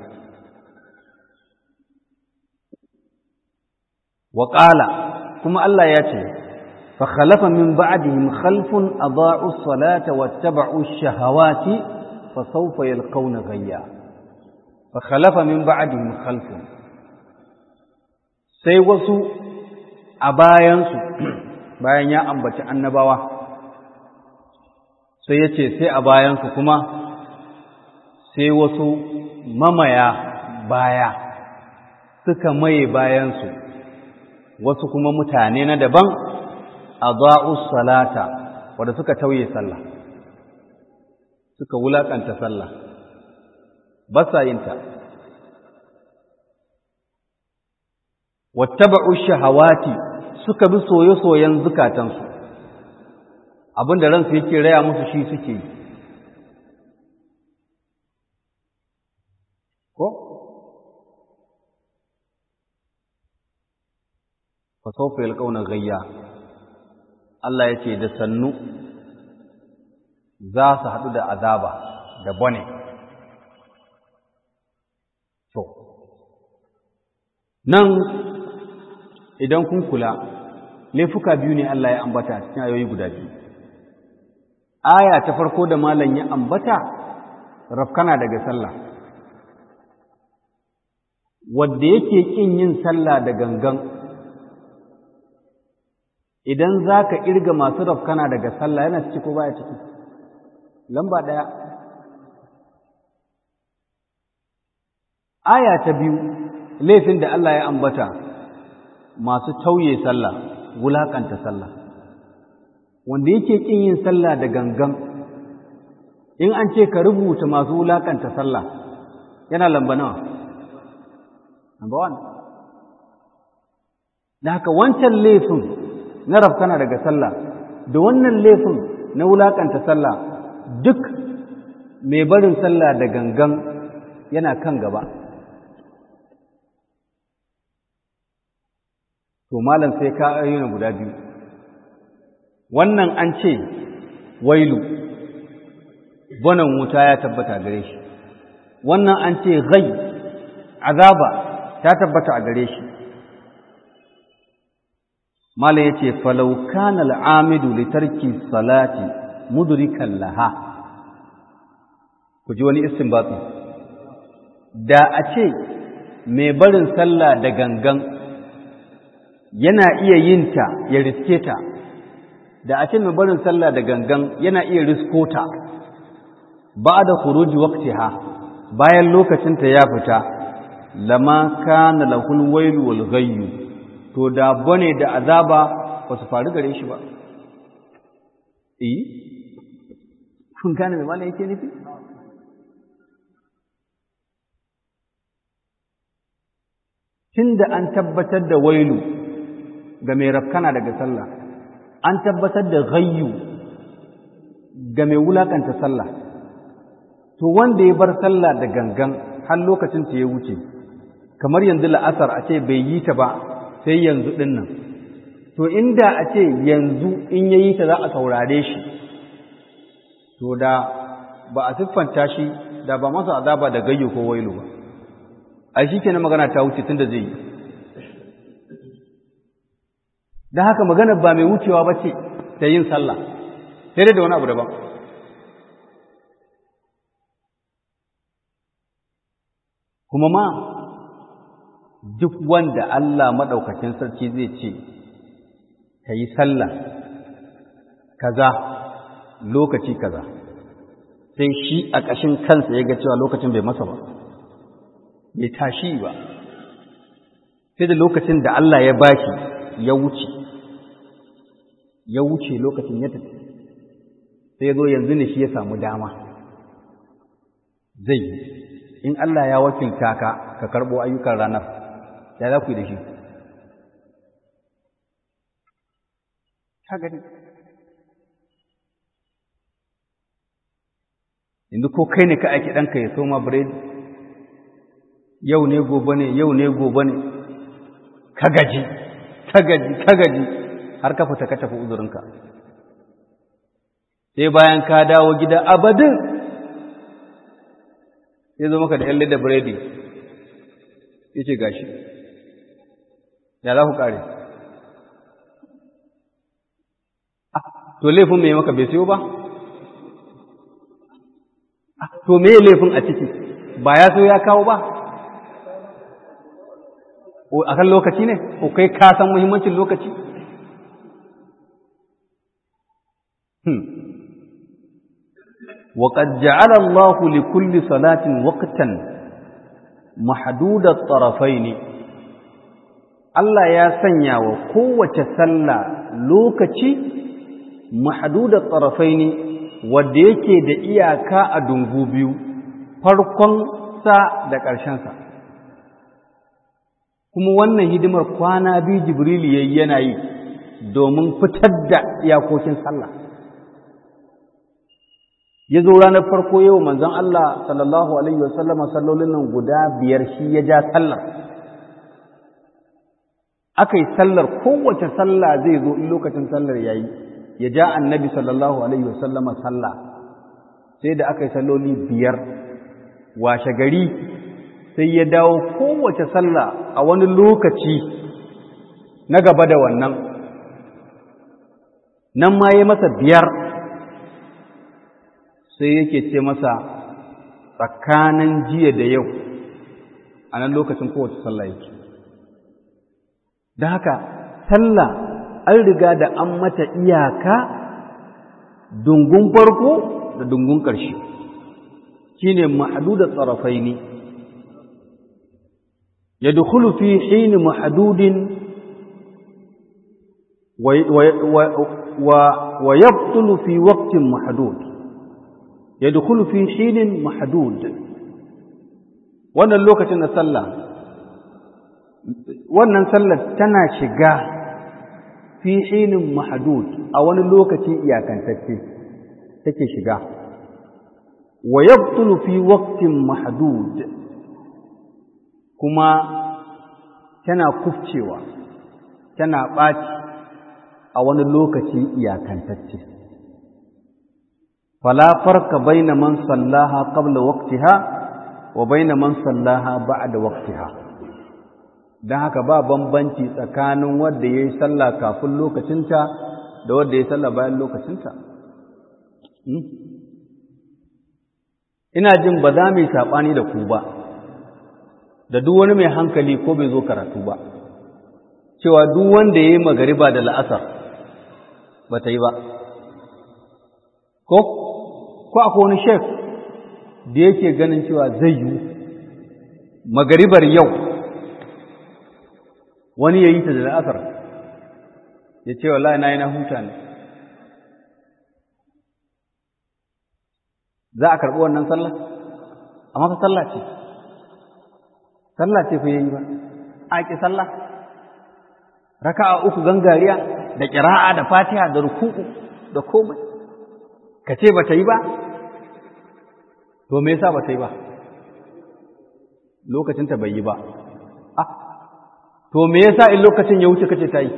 waƙala kuma Allah ya ce fa khalafa min ba'dihim khalfun adaa'u as-salata wattaba'u ash-shahawati fa sawfa yalqawna ghayya fa khalafa min ba'dihim khalfun sai wasu a bayansu bayan ya ambaci annabawa sai ya ce sai a bayansu kuma sai wasu mamaya baya suka maye bayansu wasu kuma mutane na daban a salata wadda suka tauye sallah suka wulaƙanta sallah ba sa yinta wattaba'u shahawati suka bi soye-soyen zukatansu abinda ransu yake raya musu shi suke yi ko fa sawfa yalqawna ghayya Allah yace da sannu za su haɗu da azaba da bone to nan idan kun kula laifuka biyu ne Allah ya ambata cikin ayoyi guda biyu aya ta farko da malam ya ambata rafkana daga sallah wanda yake kin yin sallah da gangan idan zaka irga masu rafkana daga sallah yana ciki ko baya ciki lamba daya aya ta biyu laifin da Allah ya ambata masu tauye sallah wulakanta sallah wanda yake kin yin sallah da gangan in an ce ka rubuta masu wulakanta sallah yana lamba nawa number one da haka wancan laifin na rafkana daga sallah da wannan laifin na wulakanta sallah duk mai barin sallah da gangan yana kan gaba to malam sai ka ayyuna guda biyu wannan an ce wailu bonan wuta ya tabbata gare shi wannan an ce gai azaba ta tabbata a gare shi malam yace falau kana al'amidu li tarki salati mudrikan laha ku ji wani istinbati da a ce mai barin sallah da gangan yana iya yin ta ya riske ta da a ce mai barin sallah da gangan yana iya risko ta ba da khuruji waqtiha bayan lokacinta ya fita lama kana lahul wailu wal ghayyu to da bane da azaba ba su faru gare shi ba eh kun gane me malai yake nufi tunda an tabbatar da wailu ga mai rafkana daga sallah an tabbatar da ghayyu ga mai wulakanta sallah to wanda ya bar sallah da gangan har lokacin ta ya wuce kamar yanzu la'asar a ce bai yi ta ba sai yanzu din nan to inda a ce yanzu in yayi ta za a saurare shi to da ba a siffanta shi da ba masa azaba da gayyo ko wailu ba ai shi kenan magana ta wuce tunda zai yi don haka maganar ba mai wucewa ba ce ta yin sallah sai dai da wani abu daban kuma ma duk wanda Allah maɗaukacin sarki zai ce ka yi sallah kaza lokaci kaza sai shi a ƙashin kansa ya ga cewa lokacin bai masa ba bai tashi ba sai da lokacin da Allah ya bashi ya wuce ya wuce lokacin ya tafi sai ya zo yanzu ne shi ya samu dama zai yi in Allah ya wakilta ka ka karɓo ayyukan ranar ya za ku yi da shi ka gani yanzu ko kai ne ka aiki ɗanka ya soma biredi yau ne gobe ne yau ne gobe ne ka gaji ka gaji ka gaji har ka fita ka tafi uzurinka sai bayan ka dawo gida abadin ya zo maka da yalle da biredi ya ce gashi ya za ku kare to laifin mai maka bai siyo ba to me laifin a ciki ba ya so ya kawo ba a kan lokaci ne ko kai ka san muhimmancin lokaci وقد جعل الله لكل صلاة وقتا محدود الطرفين Allah ya sanya wa kowace sallah lokaci mahduda tsarafaini wanda yake da iyaka a dungu biyu farkon sa da ƙarshen sa kuma wannan hidimar kwana biyu Jibril yayi yana yi domin fitar da iyakokin sallah ya zo ranar farko yau manzon Allah sallallahu alaihi wasallama sallolin nan guda biyar shi ya ja sallar aka yi sallar kowace sallah zai zo in lokacin sallar ya yi ya ja annabi sallallahu alaihi wasallama sallah sai da aka yi salloli biyar washe gari sai ya dawo kowace sallah a wani lokaci na gaba da wannan nan ma ya masa biyar sai yake ce masa tsakanin jiya da yau a nan lokacin kowace sallah yake da haka sallah an riga da an mata iyaka dungun farko da dungun ƙarshe shi ne ma'aduda tsarafai ne ya dukulu fi hini ma'adudin wa yabtulu fi waqtin ma'adud ya dukulu fi hinin ma'adud wannan lokacin na sallah wannan sallar tana shiga fi hinin mahdud a wani lokaci iyakantacce take shiga wa yabtulu fi waqtin mahdud kuma tana kufcewa tana ɓaci a wani lokaci iyakantacce fala farka baina man sallaha qabla waqtiha wa baina man sallaha ba'da waqtiha don haka ba bambanci tsakanin wanda ya yi sallah kafin lokacinta da wanda ya yi sallah bayan lokacinta ina jin ba za mu yi saɓani da ku ba da duk wani mai hankali ko bai zo karatu ba cewa duk wanda ya yi magariba da la'asar ba ta yi ba ko ko akwai wani shek da yake ganin cewa zai yi magaribar yau wani ya yi ta da la'asar ya ce wallahi na yi na huta ne za a karɓi wannan sallah amma fa sallah ce sallah ce fa yayi ba a ki sallah raka'a uku gangariya da ƙira'a da fatiha da ruku'u da komai ka ce ba ta yi ba to me yasa ba ta yi ba lokacinta bai yi ba ah to me yasa in lokacin ya wuce kace ta yi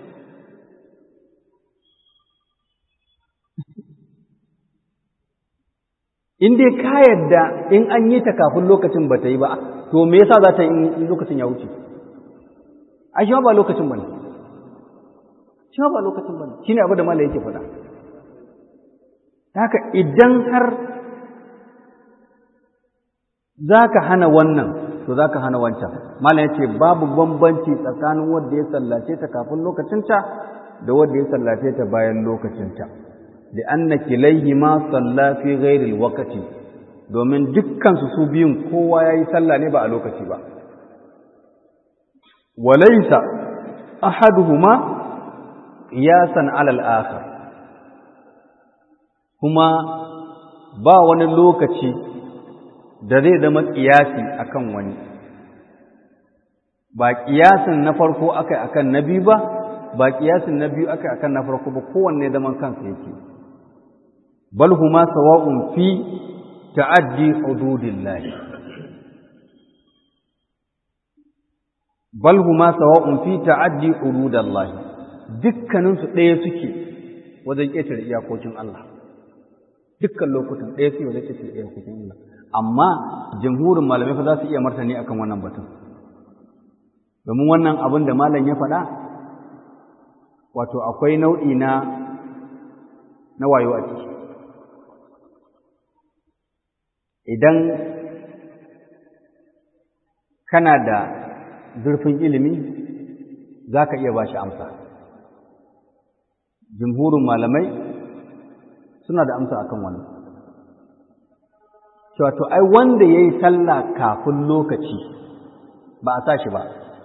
in dai ka yadda in an yi ta kafin lokacin ba ta yi ba to me yasa za ta yi in lokacin ya wuce ai shi ba lokacin bane shi ba lokacin bane shine abu da malai yake faɗa haka idan har za ka hana wannan to za ka hana wancan malam ya ce babu bambanci tsakanin wanda ya sallace ta kafin lokacinta da wanda ya sallace ta bayan lokacinta da anna kilaihi ma salla fi ghairil waqti domin dukkan su su biyun kowa yayi sallah ne ba a lokaci ba walaisa ahaduhuma qiyasan alal akhar kuma ba wani lokaci da zai zama ƙiyasi akan wani ba ƙiyasin na farko akai akan na biyu ba ba ƙiyasin na biyu akai akan na farko ba kowanne zaman kansa yake bal huma sawa'un fi ta'addi hududillahi bal huma sawa'un fi ta'addi hududallahi dukkanin su ɗaya suke wajen ƙetare iyakokin Allah dukkan lokutan ɗaya suke wajen ƙetare iyakokin Allah amma jamhurin malamai fa za su iya martani akan wannan batun domin wannan abin da malam ya faɗa wato akwai nau'i na na wayo a ciki idan kana da zurfin ilimi za ka iya ba shi amsa jumhurin malamai suna da amsa akan wannan cewa to ai wanda ya yi sallah kafin lokaci ba a sa shi ba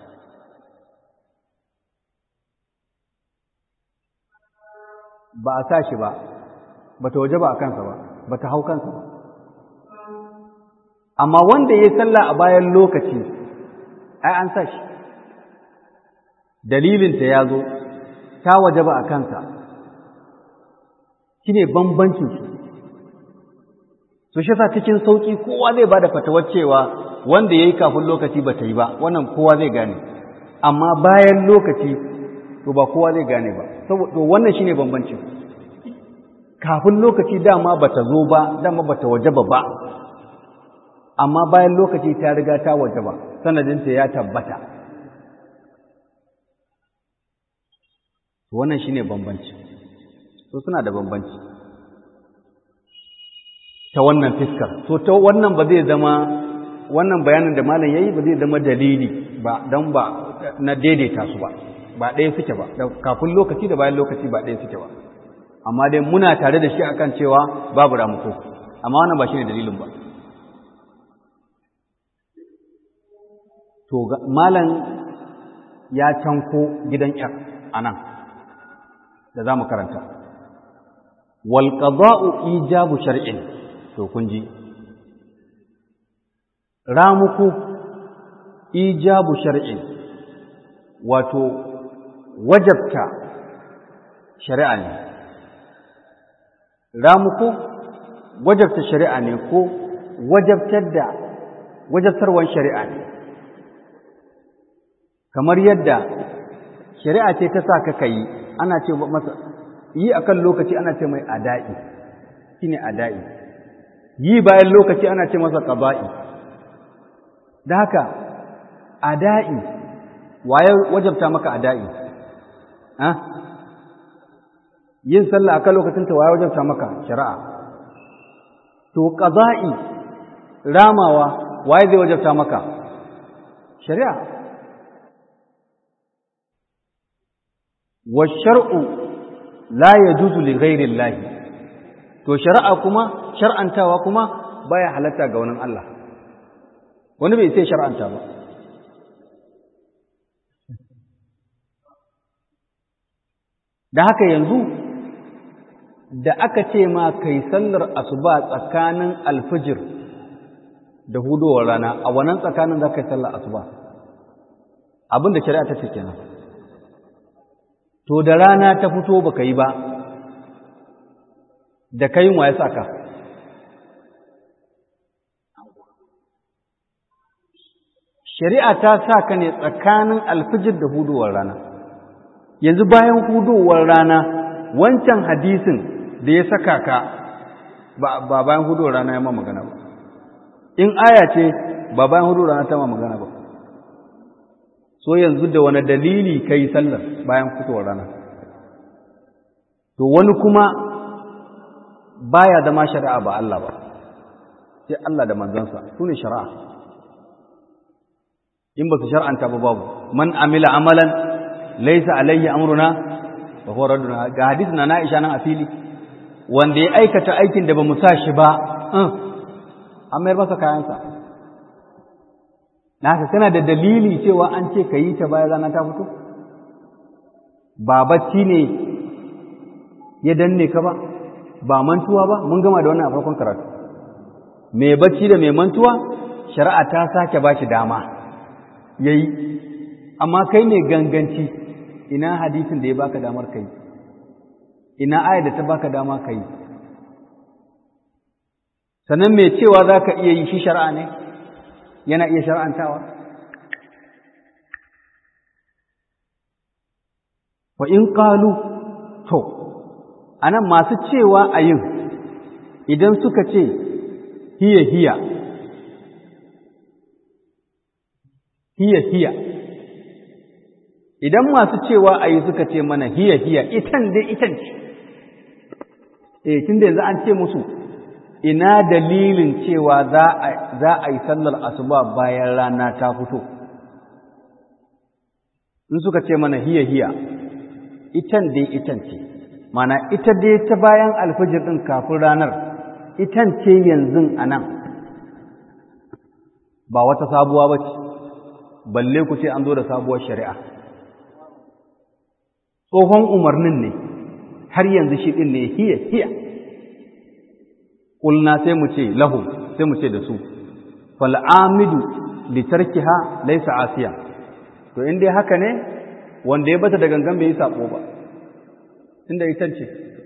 ba a sa shi ba ba ta waje ba a kansa ba ba ta hau kansa ba amma wanda ya yi sallah a bayan lokaci ai an sa shi dalilinta ya zo ta waje ba a kansa shi ne bambancinsu su shi sa cikin sauƙi kowa zai ba da fatawar cewa wanda ya yi kafin lokaci ba ta yi ba wannan kowa zai gane amma bayan lokaci to ba kowa zai gane ba saboda wannan shi ne bambancin kafin lokaci dama ba ta zo ba dama ba ta waje ba ba amma bayan lokaci ta riga ta waje ba sanadinta ya tabbata wannan shine bambanci so suna da bambanci ta wannan fiskar so ta wannan ba zai zama wannan bayanin da malam yayi ba zai zama dalili ba dan ba na daidaita su ba ba ɗaya suke ba kafin lokaci da bayan lokaci ba ɗaya suke ba amma dai muna tare da shi akan cewa babu ramuko amma wannan ba shine dalilin ba to malam ya canko gidan ƴar anan da za mu karanta wal qada'u ijabu shar'in to kun ji ramuku ijabu shar'in wato wajabta shari'a ne ramuku wajabta shari'a ne ko wajabtar da wajabtarwan shari'a ne kamar yadda shari'a ce ta sa ka kai ana ce masa yi akan lokaci ana ce mai ada'i shine ada'i yi bayan lokaci ana ce masa qada'i da haka ada'i waye wajabta maka ada'i ha yin sallah akan lokacin ta waye wajabta maka shari'a to qada'i ramawa waye zai wajabta maka shari'a wa shar'u la yajuzu li ghairi Allah to shari'a kuma shar'antawa kuma baya halatta ga wani Allah wani bai sai shar'anta ba da haka yanzu da aka ce ma kai sallar asuba tsakanin alfijir da hudowar rana a wannan tsakanin za ka yi sallar asuba abin da shari'a ta ce kenan to da rana ta fito baka yi ba da kayin wa ya saka shari'a ta sa ka ne tsakanin alfijir da hudowar rana yanzu bayan hudowar rana wancan hadisin da ya saka ka ba bayan hudowar rana ya ma magana ba in aya ce ba bayan hudowar rana ta ma magana ba so yanzu da wani dalili ka yi sallar bayan fitowar rana to wani kuma baya zama shari'a ba Allah ba sai Allah da manzansa su ne shari'a in ba su shar'anta ba babu man amila amalan laisa alayhi amruna fa huwa radduna ga hadisi na Aisha nan a fili wanda ya aikata aikin da ba mu sa shi ba an mayar masa kayansa na haka kana da dalili cewa an ce ka yi ta bayan rana ta fito ba bacci ne ya danne ka ba ba mantuwa ba mun gama da wannan a farkon karatu mai bacci da mai mantuwa shari'a ta sake ba shi dama ya yi amma kai ne ganganci ina hadisin da ya baka damar kai ina ayar da ta baka dama kai sannan mai cewa za ka iya yi shi shari'a ne yana iya shari'antawa wa in ƙalu to anan masu cewa a yin idan suka ce hiya hiya hiya hiya idan masu cewa a yi suka ce mana hiya hiya itan dai itan ce eh tun da yanzu an ce musu ina dalilin cewa za a yi sallar asuba bayan rana ta fito in suka ce mana hiya hiya itan dai itan ce mana ita dai ta bayan alfajir ɗin kafin ranar itan ce yanzu a nan ba wata sabuwa ba ce balle ku ce an zo da sabuwar shari'a tsohon umarnin ne har yanzu shi ɗin ne hiya hiya ƙulna sai mu ce lahu sai mu ce da su fal'amidu litarkiha laisa asiya to in dai haka ne wanda ya bata da gangan bai yi saɓo ba inda ita ce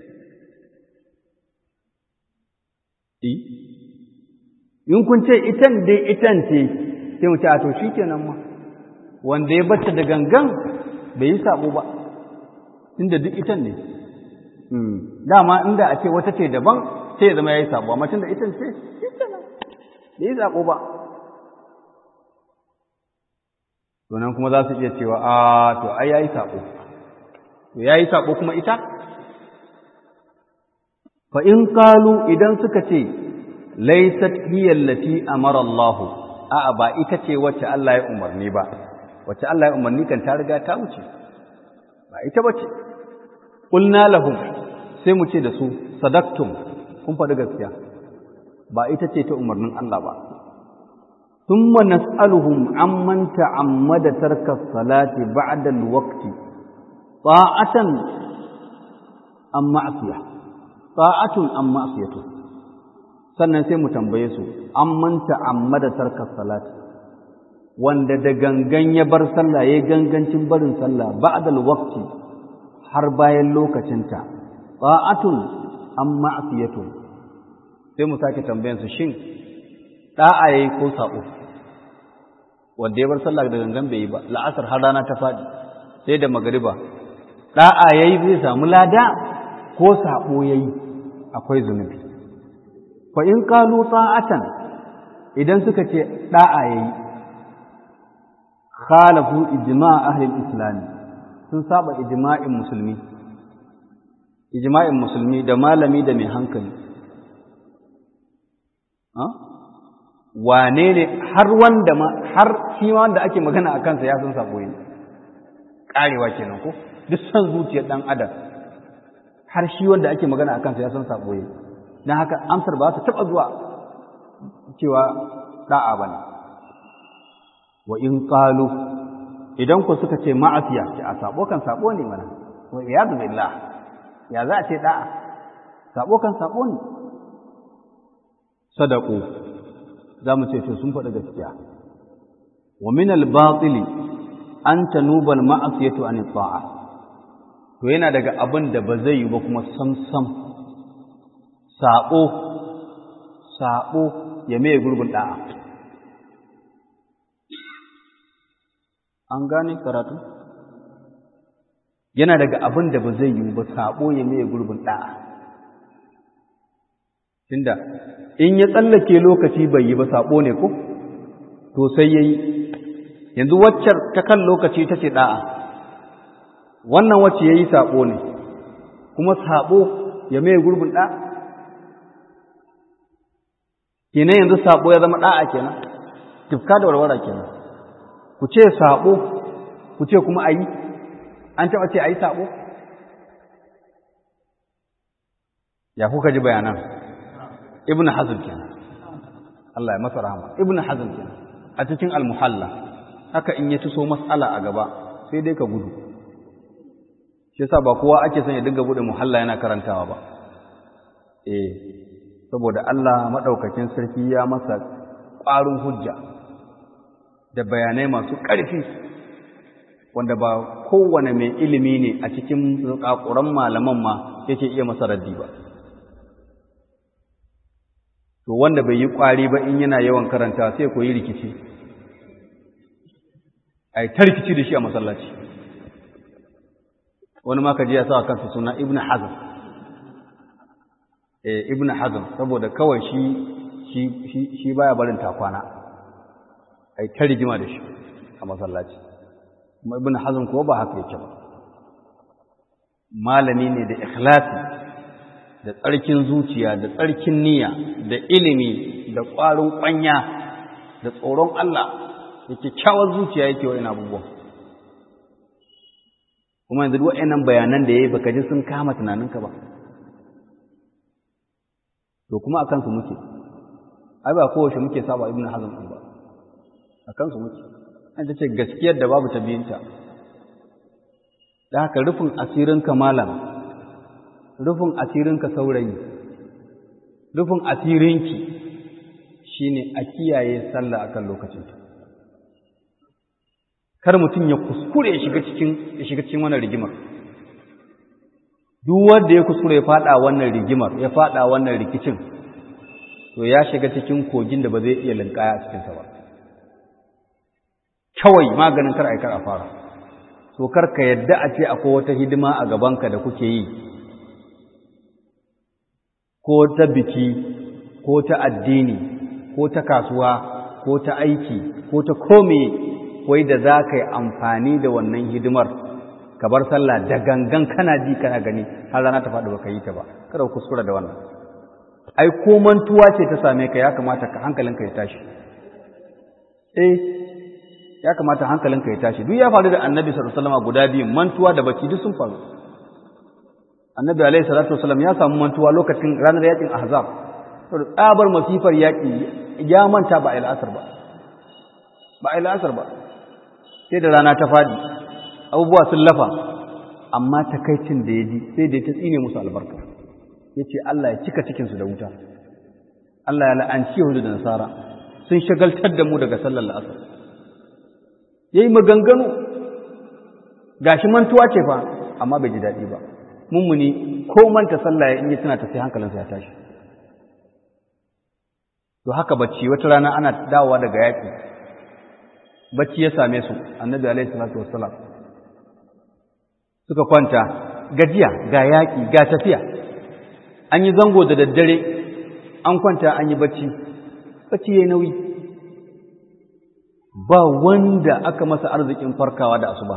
in kun ce itan dai itan ce sai mu ce a to shi kenan ma wanda ya bata da gangan bai yi saɓo ba inda duk itan ne dama inda a ce wata ce daban sai ya zama ya yi saɓo amma tunda itan ce ita nan bai yi saɓo ba to nan kuma za su iya cewa a to ai ya yi saɓo to ya yi saɓo kuma ita fa in kalu idan suka ce laysat hiya allati amara Allah a'a ba ita ce wacce Allah ya umarni ba wacce Allah ya umarni kan ta riga ta wuce ba ita bace qulna lahum sai mu ce da su sadaktum kun faɗi gaskiya ba ita ce ta umarnin Allah ba thumma nas'aluhum amman ta'ammada tarka salati ba'da al-waqti ta'atan am ma'siyah ta'atun am ma'siyatun sannan sai mu tambaye su an manta amma da tarkar salati wanda da gangan ya bar sallah ya gangancin barin sallah ba'dal waqti har bayan lokacinta ta'atun am ma'siyatun sai mu sake tambayan su shin da'a yayi ko sabo wanda ya bar sallah da gangan bai yi ba la'asar har rana ta fadi sai da magriba da'a yayi zai samu lada ko sabo yayi akwai zunubi fa in qalu ta'atan idan suka ce da'a yayi khalafu ijma' ahli al-islam sun saba ijma'in musulmi ijma'in musulmi da malami da mai hankali ha wane ne har wanda ma har shi wanda ake magana a kansa ya san sabo ne karewa kenan ko duk san zuciyar dan adam har shi wanda ake magana a kansa ya san sabo ne don haka amsar ba ta taɓa zuwa cewa ɗa'a ba ne wa in ƙalu idan ku suka ce ma'afiya ce a sabo kan sabo ne mana wa iyadu billah ya za a ce ɗa'a sabo kan sabo ne sadaku za mu ce to sun faɗi gaskiya wa min al-batili an tanuba al-ma'asiyatu an ta'a to yana daga abin da ba zai yi ba kuma sam sam saɓo saɓo ya mai gurbin ɗa'a an gane karatu yana daga abin da ba zai yi ba saɓo ya mai gurbin ɗa'a tunda in ya tsallake lokaci bai yi ba saɓo ne ko to sai ya yi yanzu waccar ta kan lokaci ta ce ɗa'a wannan wacce ya yi saɓo ne kuma saɓo ya mai gurbin ɗa'a kenan yanzu sabo ya zama da'a kenan tifka da warwara kenan ku ce sabo ku ce kuma ayi an taba ce ayi sabo ya kuka ji bayanan ibn hazm kenan Allah ya masa rahama ibn hazm kenan a cikin almuhalla haka in ya tuso matsala a gaba sai dai ka gudu shi yasa ba kowa ake son ya dinga bude muhalla yana karantawa ba eh saboda Allah madaukakin sarki ya masa ƙwarin hujja da bayanai masu ƙarfi wanda ba kowane mai ilimi ne a cikin ƙaƙuran malaman ma yake iya masa raddi ba to wanda bai yi ƙwari ba in yana yawan karanta sai koyi rikici ai ta rikici da shi a masallaci wani ma ka ji ya sa kansa suna ibn hazm eh ibn hazm saboda kawai shi shi shi shi baya barin takwana ai ta rigima da shi a masallaci kuma ibn hazm ko ba haka yake ba malami ne da ikhlasi da tsarkin zuciya da tsarkin niyya da ilimi da ƙwarin ƙwanya da tsoron Allah da kyakkyawar zuciya yake wa ina abubuwan kuma yanzu wa'annan bayanan da ya yi baka ji sun kama tunaninka ba to kuma a kansu muke ai ba kowace muke saba ibn hazm ɗin ba a kansu muke an ta ce gaskiyar da babu ta biyinta da haka rufin asirinka malam rufin asirinka saurayi rufin asirinki shine a kiyaye sallah akan lokacinta kar mutum ya kuskure ya shiga cikin ya shiga cikin wannan rigimar duk wanda ya kuskure ya fada wannan rigimar ya fada wannan rikicin to ya shiga cikin kogin da ba zai iya linkaya a cikin sa ba kawai maganin kar ai kar a fara to kar ka yadda a ce akwai wata hidima a gabanka da kuke yi ko ta biki ko ta addini ko ta kasuwa ko ta aiki ko ta kome wai da za ka yi amfani da wannan hidimar ka bar sallah da gangan kana ji kana gani har rana ta faɗi ba ka yi ta ba kada kuskura da wannan ai ko mantuwa ce ta same ka ya kamata ka hankalinka ya tashi eh ya kamata hankalinka ya tashi duk ya faru da annabi sallallahu alaihi wasallam guda biyu mantuwa da bacci duk sun faru annabi alaihi salatu wasallam ya samu mantuwa lokacin ranar yakin ahzab saboda tsabar masifar yaki ya manta ba a asar ba ba a asar ba sai da rana ta fadi abubuwa sun lafa amma takaicin da ya ji sai da ta tsine musu albarka ya ce Allah ya cika cikinsu da wuta Allah ya la'anci yahudu da nasara sun shagaltar da mu daga sallar la'asar ya yi maganganu gashi mantuwa ce fa amma bai ji daɗi ba mummuni ko manta sallah ya in yi tana ta sai hankalinsa ya tashi to haka bacci wata rana ana dawowa daga yaƙi bacci ya same su annabi alaihi salatu wassalam suka kwanta gajiya ga yaƙi ga tafiya an yi zango da daddare an kwanta an yi bacci bacci yayi nauyi ba wanda aka masa arzikin farkawa da asuba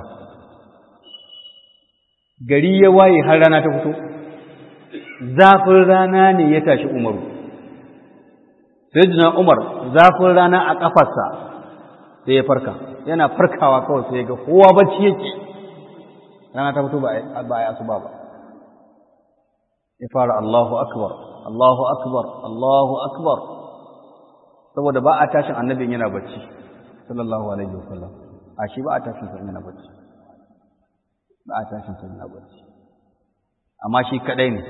gari ya waye har rana ta fito zafin rana ne ya tashi umaru sayyidina umar zafin rana a kafarsa sai ya farka yana farkawa kawai sai ga kowa bacci yake rana ta fito ba a yi asuba ba ya fara Allahu akbar Allahu akbar Allahu akbar saboda ba a tashin annabin yana bacci sallallahu alaihi wasallam a shi ba a tashin sa yana bacci ba a tashin sa yana bacci amma shi kadai ne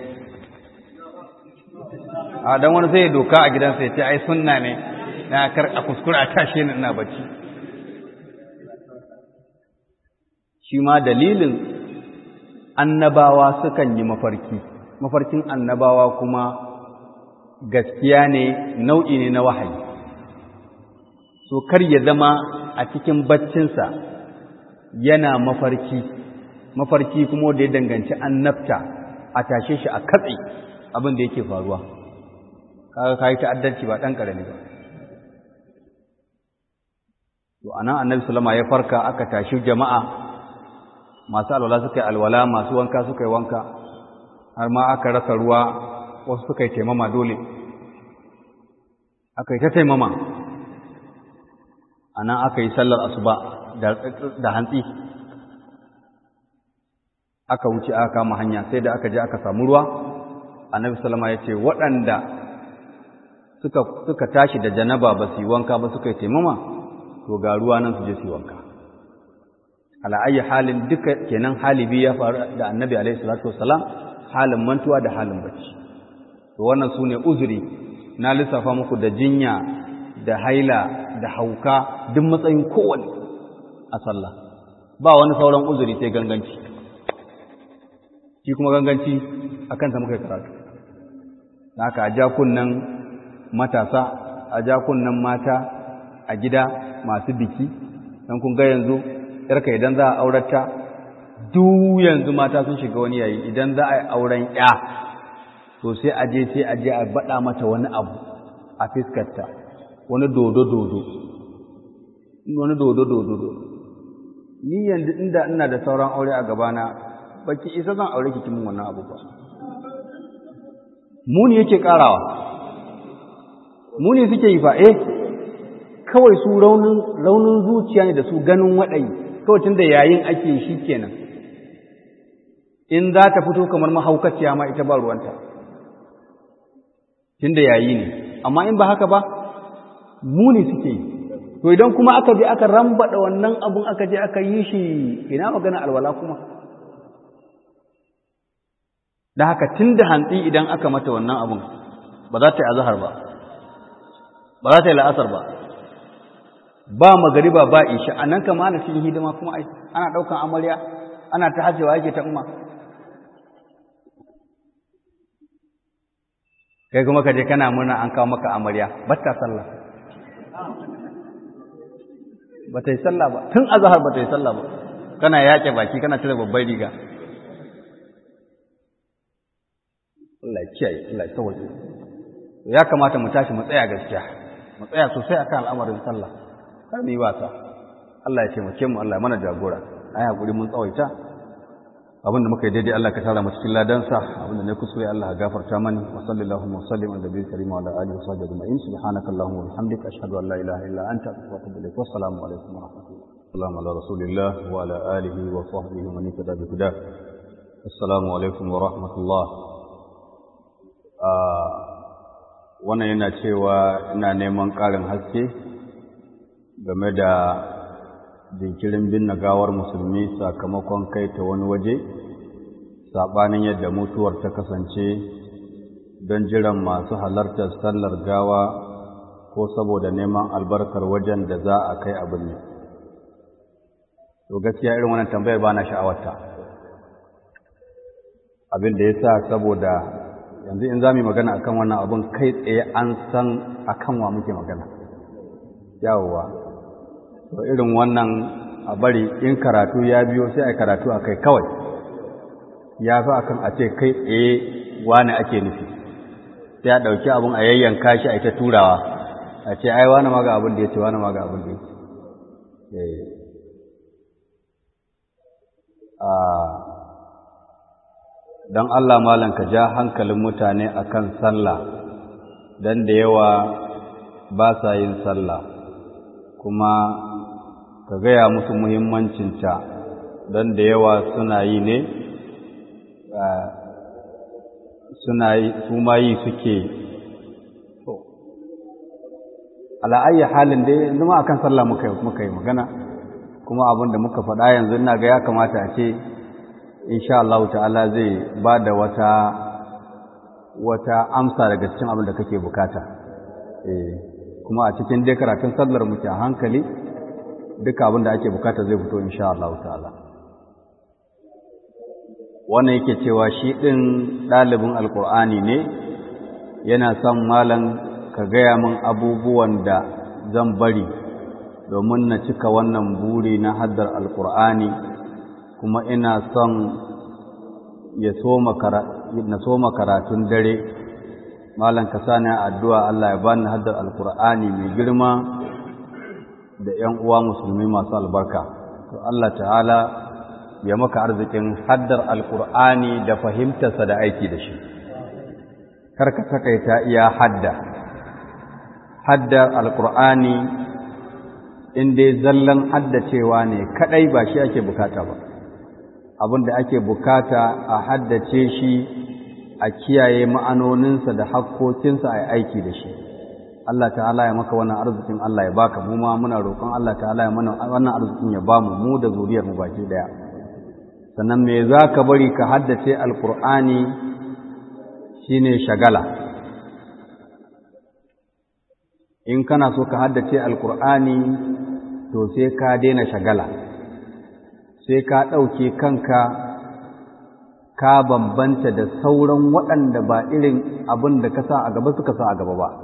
a dan wani sai ya doka a gidansa ya ce ai sunna ne na kar a kuskura a tashi ni ina bacci shi ma dalilin annabawa sukan yi mafarki mafarkin annabawa kuma gaskiya ne nau'i ne na wahayi so kar ya zama a cikin baccinsa yana mafarki mafarki kuma da ya danganci annabta a tashe shi a katse abin da yake faruwa kaga kai ta'addanci ba dan karami ba to anan annabi sallama ya farka aka tashi jama'a masu alwala suka yi alwala masu wanka suka yi wanka har ma aka rasa ruwa wasu suka yi taimama dole aka yi ta taimama a nan aka yi sallar asuba da hantsi aka wuce aka kama hanya sai da aka je aka samu ruwa annabi salama ya ce waɗanda suka tashi da janaba ba su yi wanka ba suka yi taimama to ga ruwa nan su je su yi wanka ala ayi halin duka kenan halibi ya faru da annabi alaihi salatu wassalam halin mantuwa da halin bacci to wannan su ne uzuri na lissafa muku da jinya da haila da hauka duk matsayin kowane a sallah ba wani sauran uzuri sai ganganci shi kuma ganganci a kansa muka karatu haka a ja kunnen matasa a ja kunnen mata a gida masu biki don kun ga yanzu yarka idan za a aurata duk yanzu mata sun shiga wani yayi idan za a yi auren ya to sai a je sai a je a baɗa mata wani abu a fiskarta wani dodo-dodo wani dodo-dodo ni yanzu inda ina da sauran aure a gabana baki isa zan aure ki kimin wannan abu ba muni yake karawa muni suke yi fa eh kawai su raunin raunin zuciya ne da su ganin waɗayi kawai tunda yayin ake shi kenan in za ta fito kamar mahaukaciya ma ita ba ruwanta tunda yayi ne amma in ba haka ba muni suke yi to idan kuma aka je aka rambada wannan abun aka je aka yi shi ina magana alwala kuma da haka tun da hantsi idan aka mata wannan abun ba za ta yi azahar ba ba za ta yi la'asar ba ba magariba ba isha a nan kama ana cikin hidima kuma ai ana ɗaukan amarya ana ta hajjewa yake ta umma kai kuma ka je kana murna an kawo maka amarya ba ta sallah ba ta yi sallah ba tun azahar ba ta yi sallah ba kana yaƙe baki kana cire babbar riga Allah ya kiyaye Allah ya tawaje ya kamata mu tashi mu tsaya gaskiya mu tsaya sosai akan al'amarin sallah kar mu yi wasa Allah ya taimake mu Allah ya mana jagora ai hakuri mun tsawaita abinda muka yi daidai Allah ka tara mu cikin ladansa abinda ne kuskure Allah ya gafarta mani wa sallallahu wa sallim ala nabiyil karim wa ala alihi wa sahbihi ajma'in subhanaka allahumma wa bihamdika ashhadu an la ilaha illa anta astaghfiruka wa atubu ilaik wa assalamu alaikum wa rahmatullahi Assalamu ala rasulillah wa ala alihi wa sahbihi wa man ittaba bi hudah Assalamu alaikum wa rahmatullah wannan yana cewa ina neman ƙarin haske game da jinkirin binne gawar musulmi sakamakon kai ta wani waje saɓanin yadda mutuwar ta kasance don jiran masu halartar sallar gawa ko saboda neman albarkar wajen da za a kai abin ne to gaskiya irin wannan tambayar ba na sha'awarta abin da ya sa saboda yanzu in za mu yi magana akan wannan abin kai tsaye an san akan wa muke magana yawowa to irin wannan a bari in karatu ya biyo sai a karatu a kai kawai ya fi akan a ce kai tsaye wani ake nufi sai a ɗauki abin a yayyanka shi a ita turawa a ce ai wani ma ga abin da ya ce wani ma ga abin da ya ce don Allah malam ka ja hankalin mutane akan sallah don da yawa ba sa yin sallah kuma ka gaya musu muhimmancinta don da yawa suna yi ne suna yi su ma yi suke ala'ayi halin dai yanzu ma akan sallah muka yi magana kuma abin da muka faɗa yanzu ina ga ya kamata a ce insha Allah ta'ala zai ba da wata wata amsa daga cikin abin da kake bukata eh kuma a cikin dai karatun sallar muke a hankali duka abin da ake bukata zai fito insha Allah ta'ala wannan yake cewa shi din ɗalibin alkur'ani ne yana son malam ka gaya min abubuwan da zan bari domin na cika wannan buri na haddar alkur'ani kuma ina son ya na soma karatun dare malam ka sani addu'a Allah ya bani haddar alkur'ani mai girma da ‘yan uwa musulmi masu albarka to Allah ta'ala ya maka arzikin haddar alkur'ani da fahimtarsa da aiki da shi karka takaita iya hadda haddar alkur'ani in dai zallan haddacewa ne kadai ba shi ake bukata ba abin da ake bukata a haddace shi a kiyaye ma'anoninsa da hakkokinsa a aiki da shi Allah ta'ala ya maka wannan arzikin Allah ya baka mu ma muna roƙon Allah ta'ala ya mana wannan arzikin ya bamu mu da zuriyar mu baki daya sannan me za ka bari ka haddace alkur'ani shine shagala in kana so ka haddace alkur'ani to sai ka daina shagala sai ka ɗauke kanka ka bambanta da sauran waɗanda ba irin abin da ka sa a gaba suka sa a gaba ba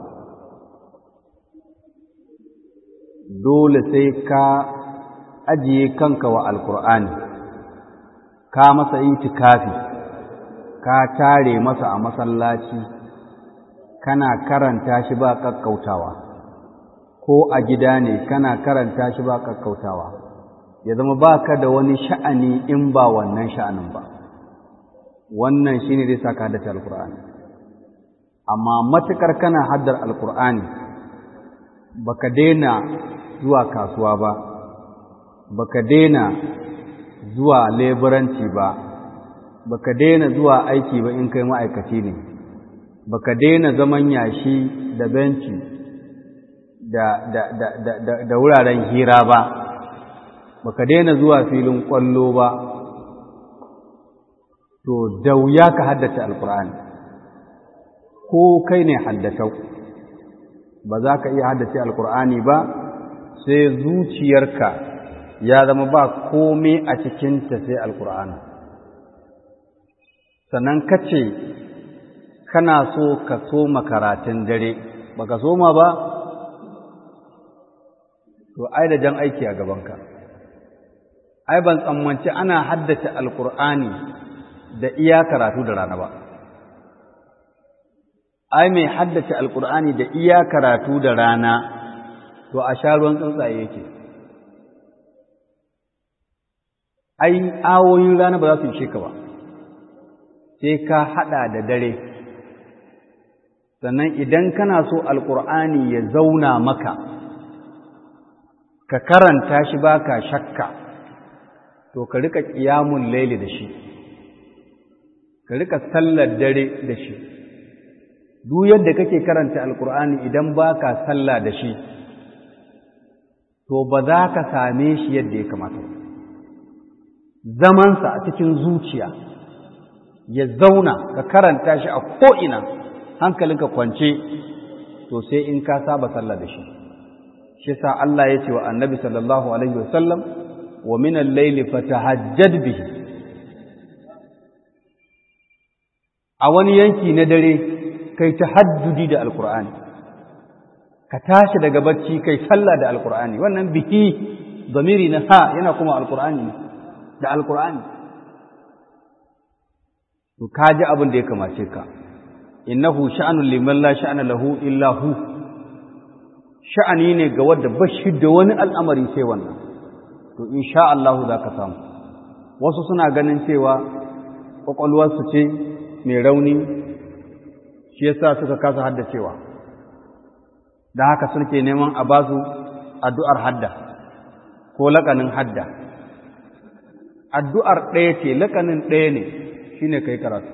dole sai ka ajiye kanka wa alkur'ani ka masa itikafi ka tare masa a masallaci kana karanta shi ba kakkautawa ko a gida ne kana karanta shi ba kakkautawa ya zama baka da wani sha'ani in ba wannan sha'anin ba wannan shine zai saka haddace alkur'ani amma matukar kana haddar alkur'ani baka daina zuwa kasuwa ba baka daina zuwa leburanci ba baka daina zuwa aiki ba in kai ma'aikaci ne baka daina zaman yashi da benci da, da, da, da, da, da wuraren hira ba baka daina zuwa filin kwallo ba to da wuya ka haddace alkur'ani ko kai ne haddatau ba za ka iya haddace alkur'ani ba sai zuciyarka ya zama ba komai a cikinta sai alkur'ani sannan ka ce kana so ka soma karatun dare ba ka soma ba to ai da jan aiki a gabanka ai ban tsammanci ana haddace alkur'ani da iya karatu da rana ba ai mai haddace alkur'ani da iya karatu da rana to a sha ruwan tsuntsaye yake ai awoyin rana ba za su ishe ka ba sai ka haɗa da dare sannan idan kana so alkur'ani ya zauna maka ka karanta shi baka shakka to ka rika ƙiyamun laili da shi ka rika sallar dare da shi duk yadda kake karanta alkur'ani idan baka sallah da shi to ba za ka same shi yadda ya kamata zamansa a cikin zuciya ya zauna ka karanta shi a ko'ina hankalinka kwance to sai in ka saba sallah da shi shi sa Allah ya ce wa annabi sallallahu alaihi wasallam wa minan laili fatahajjad bihi a wani yanki na dare kai tahaddudi da alkur'ani ka tashi daga bacci kai sallah da alkur'ani wannan bihi zamiri na ha yana kuma alkur'ani da alkur'ani to ka ji abin da ya kamace ka innahu sha'anun liman la sha'ana lahu illa hu sha'ani ne ga wanda bashi da wani al'amari sai wannan to insha Allah za ka samu wasu suna ganin cewa kwakwalwarsu ce mai rauni shi yasa suka kasa haddacewa da haka suke neman a ba su addu'ar hadda ko laƙanin hadda addu'ar ɗaya ce laƙanin ɗaya ne shi ne kai karatu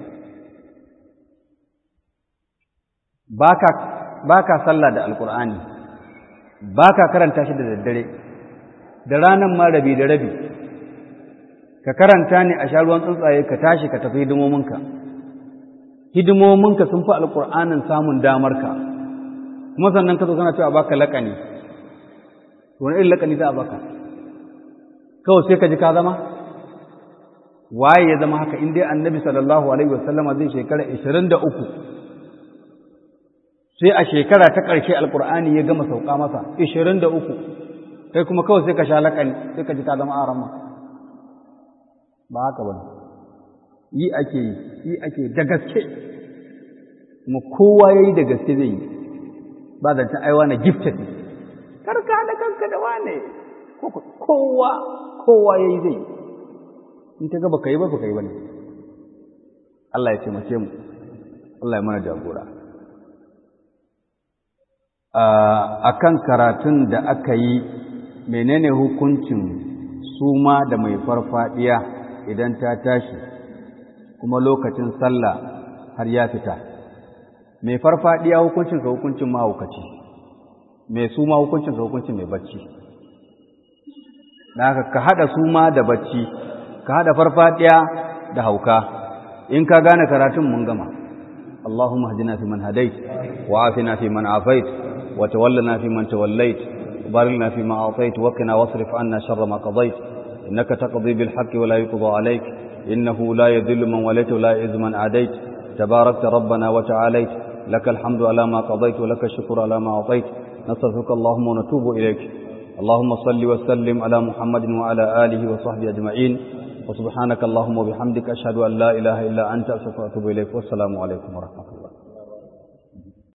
ba ka sallah da alƙur'ani ba ka karanta shi da daddare da ranar ma rabi da rabi ka karanta ne a sha ruwan tsuntsaye ka tashi ka tafi hidimominka hidimominka sun fi alƙur'anin samun damarka kuma sannan ka zo kana cewa baka laƙani wani irin laƙani za a baka kawai sai ka ji ka zama waye ya zama haka in dai annabi sallallahu alaihi wasallama zai shekara 23 sai a shekara ta ƙarshe alƙur'ani ya gama sauka masa 23 kai kuma kawai sai ka sha laƙani sai ka ji ka zama arama ba haka ba yi ake yi yi ake da gaske kuma kowa ya yi da gaske zai yi ba zancen aiwa na gifted ne karka da kanka da wane kowa kowa ya yi zai in ta gaba ka yi ba ka yi ba ne Allah ya taimake mu Allah ya mana jagora a kan karatun da aka yi menene hukuncin suma da mai farfadiya idan ta tashi kuma lokacin sallah har ya fita mai farfadiya hukuncin ka hukuncin mahaukaci mai suma hukuncin sa hukuncin mai bacci da ka haɗa suma da bacci ka haɗa farfadiya da hauka in ka gane karatun mun gama اللهم اهدنا فيمن هديت وعافنا فيمن عافيت وتولنا فيمن توليت وبارك لنا فيما أعطيت وقنا واصرف عنا شر ما قضيت إنك تقضي بالحق ولا يقضى عليك إنه لا يذل من وليت ولا يعز من عاديت تباركت ربنا وتعاليت لك الحمد على ما قضيت ولك الشكر على ما أعطيت نستغفرك اللهم ونتوب إليك اللهم صل وسلم على محمد وعلى آله وصحبه أجمعين وسبحانك اللهم وبحمدك أشهد أن لا إله إلا أنت أستغفرك وأتوب إليك والسلام عليكم ورحمة الله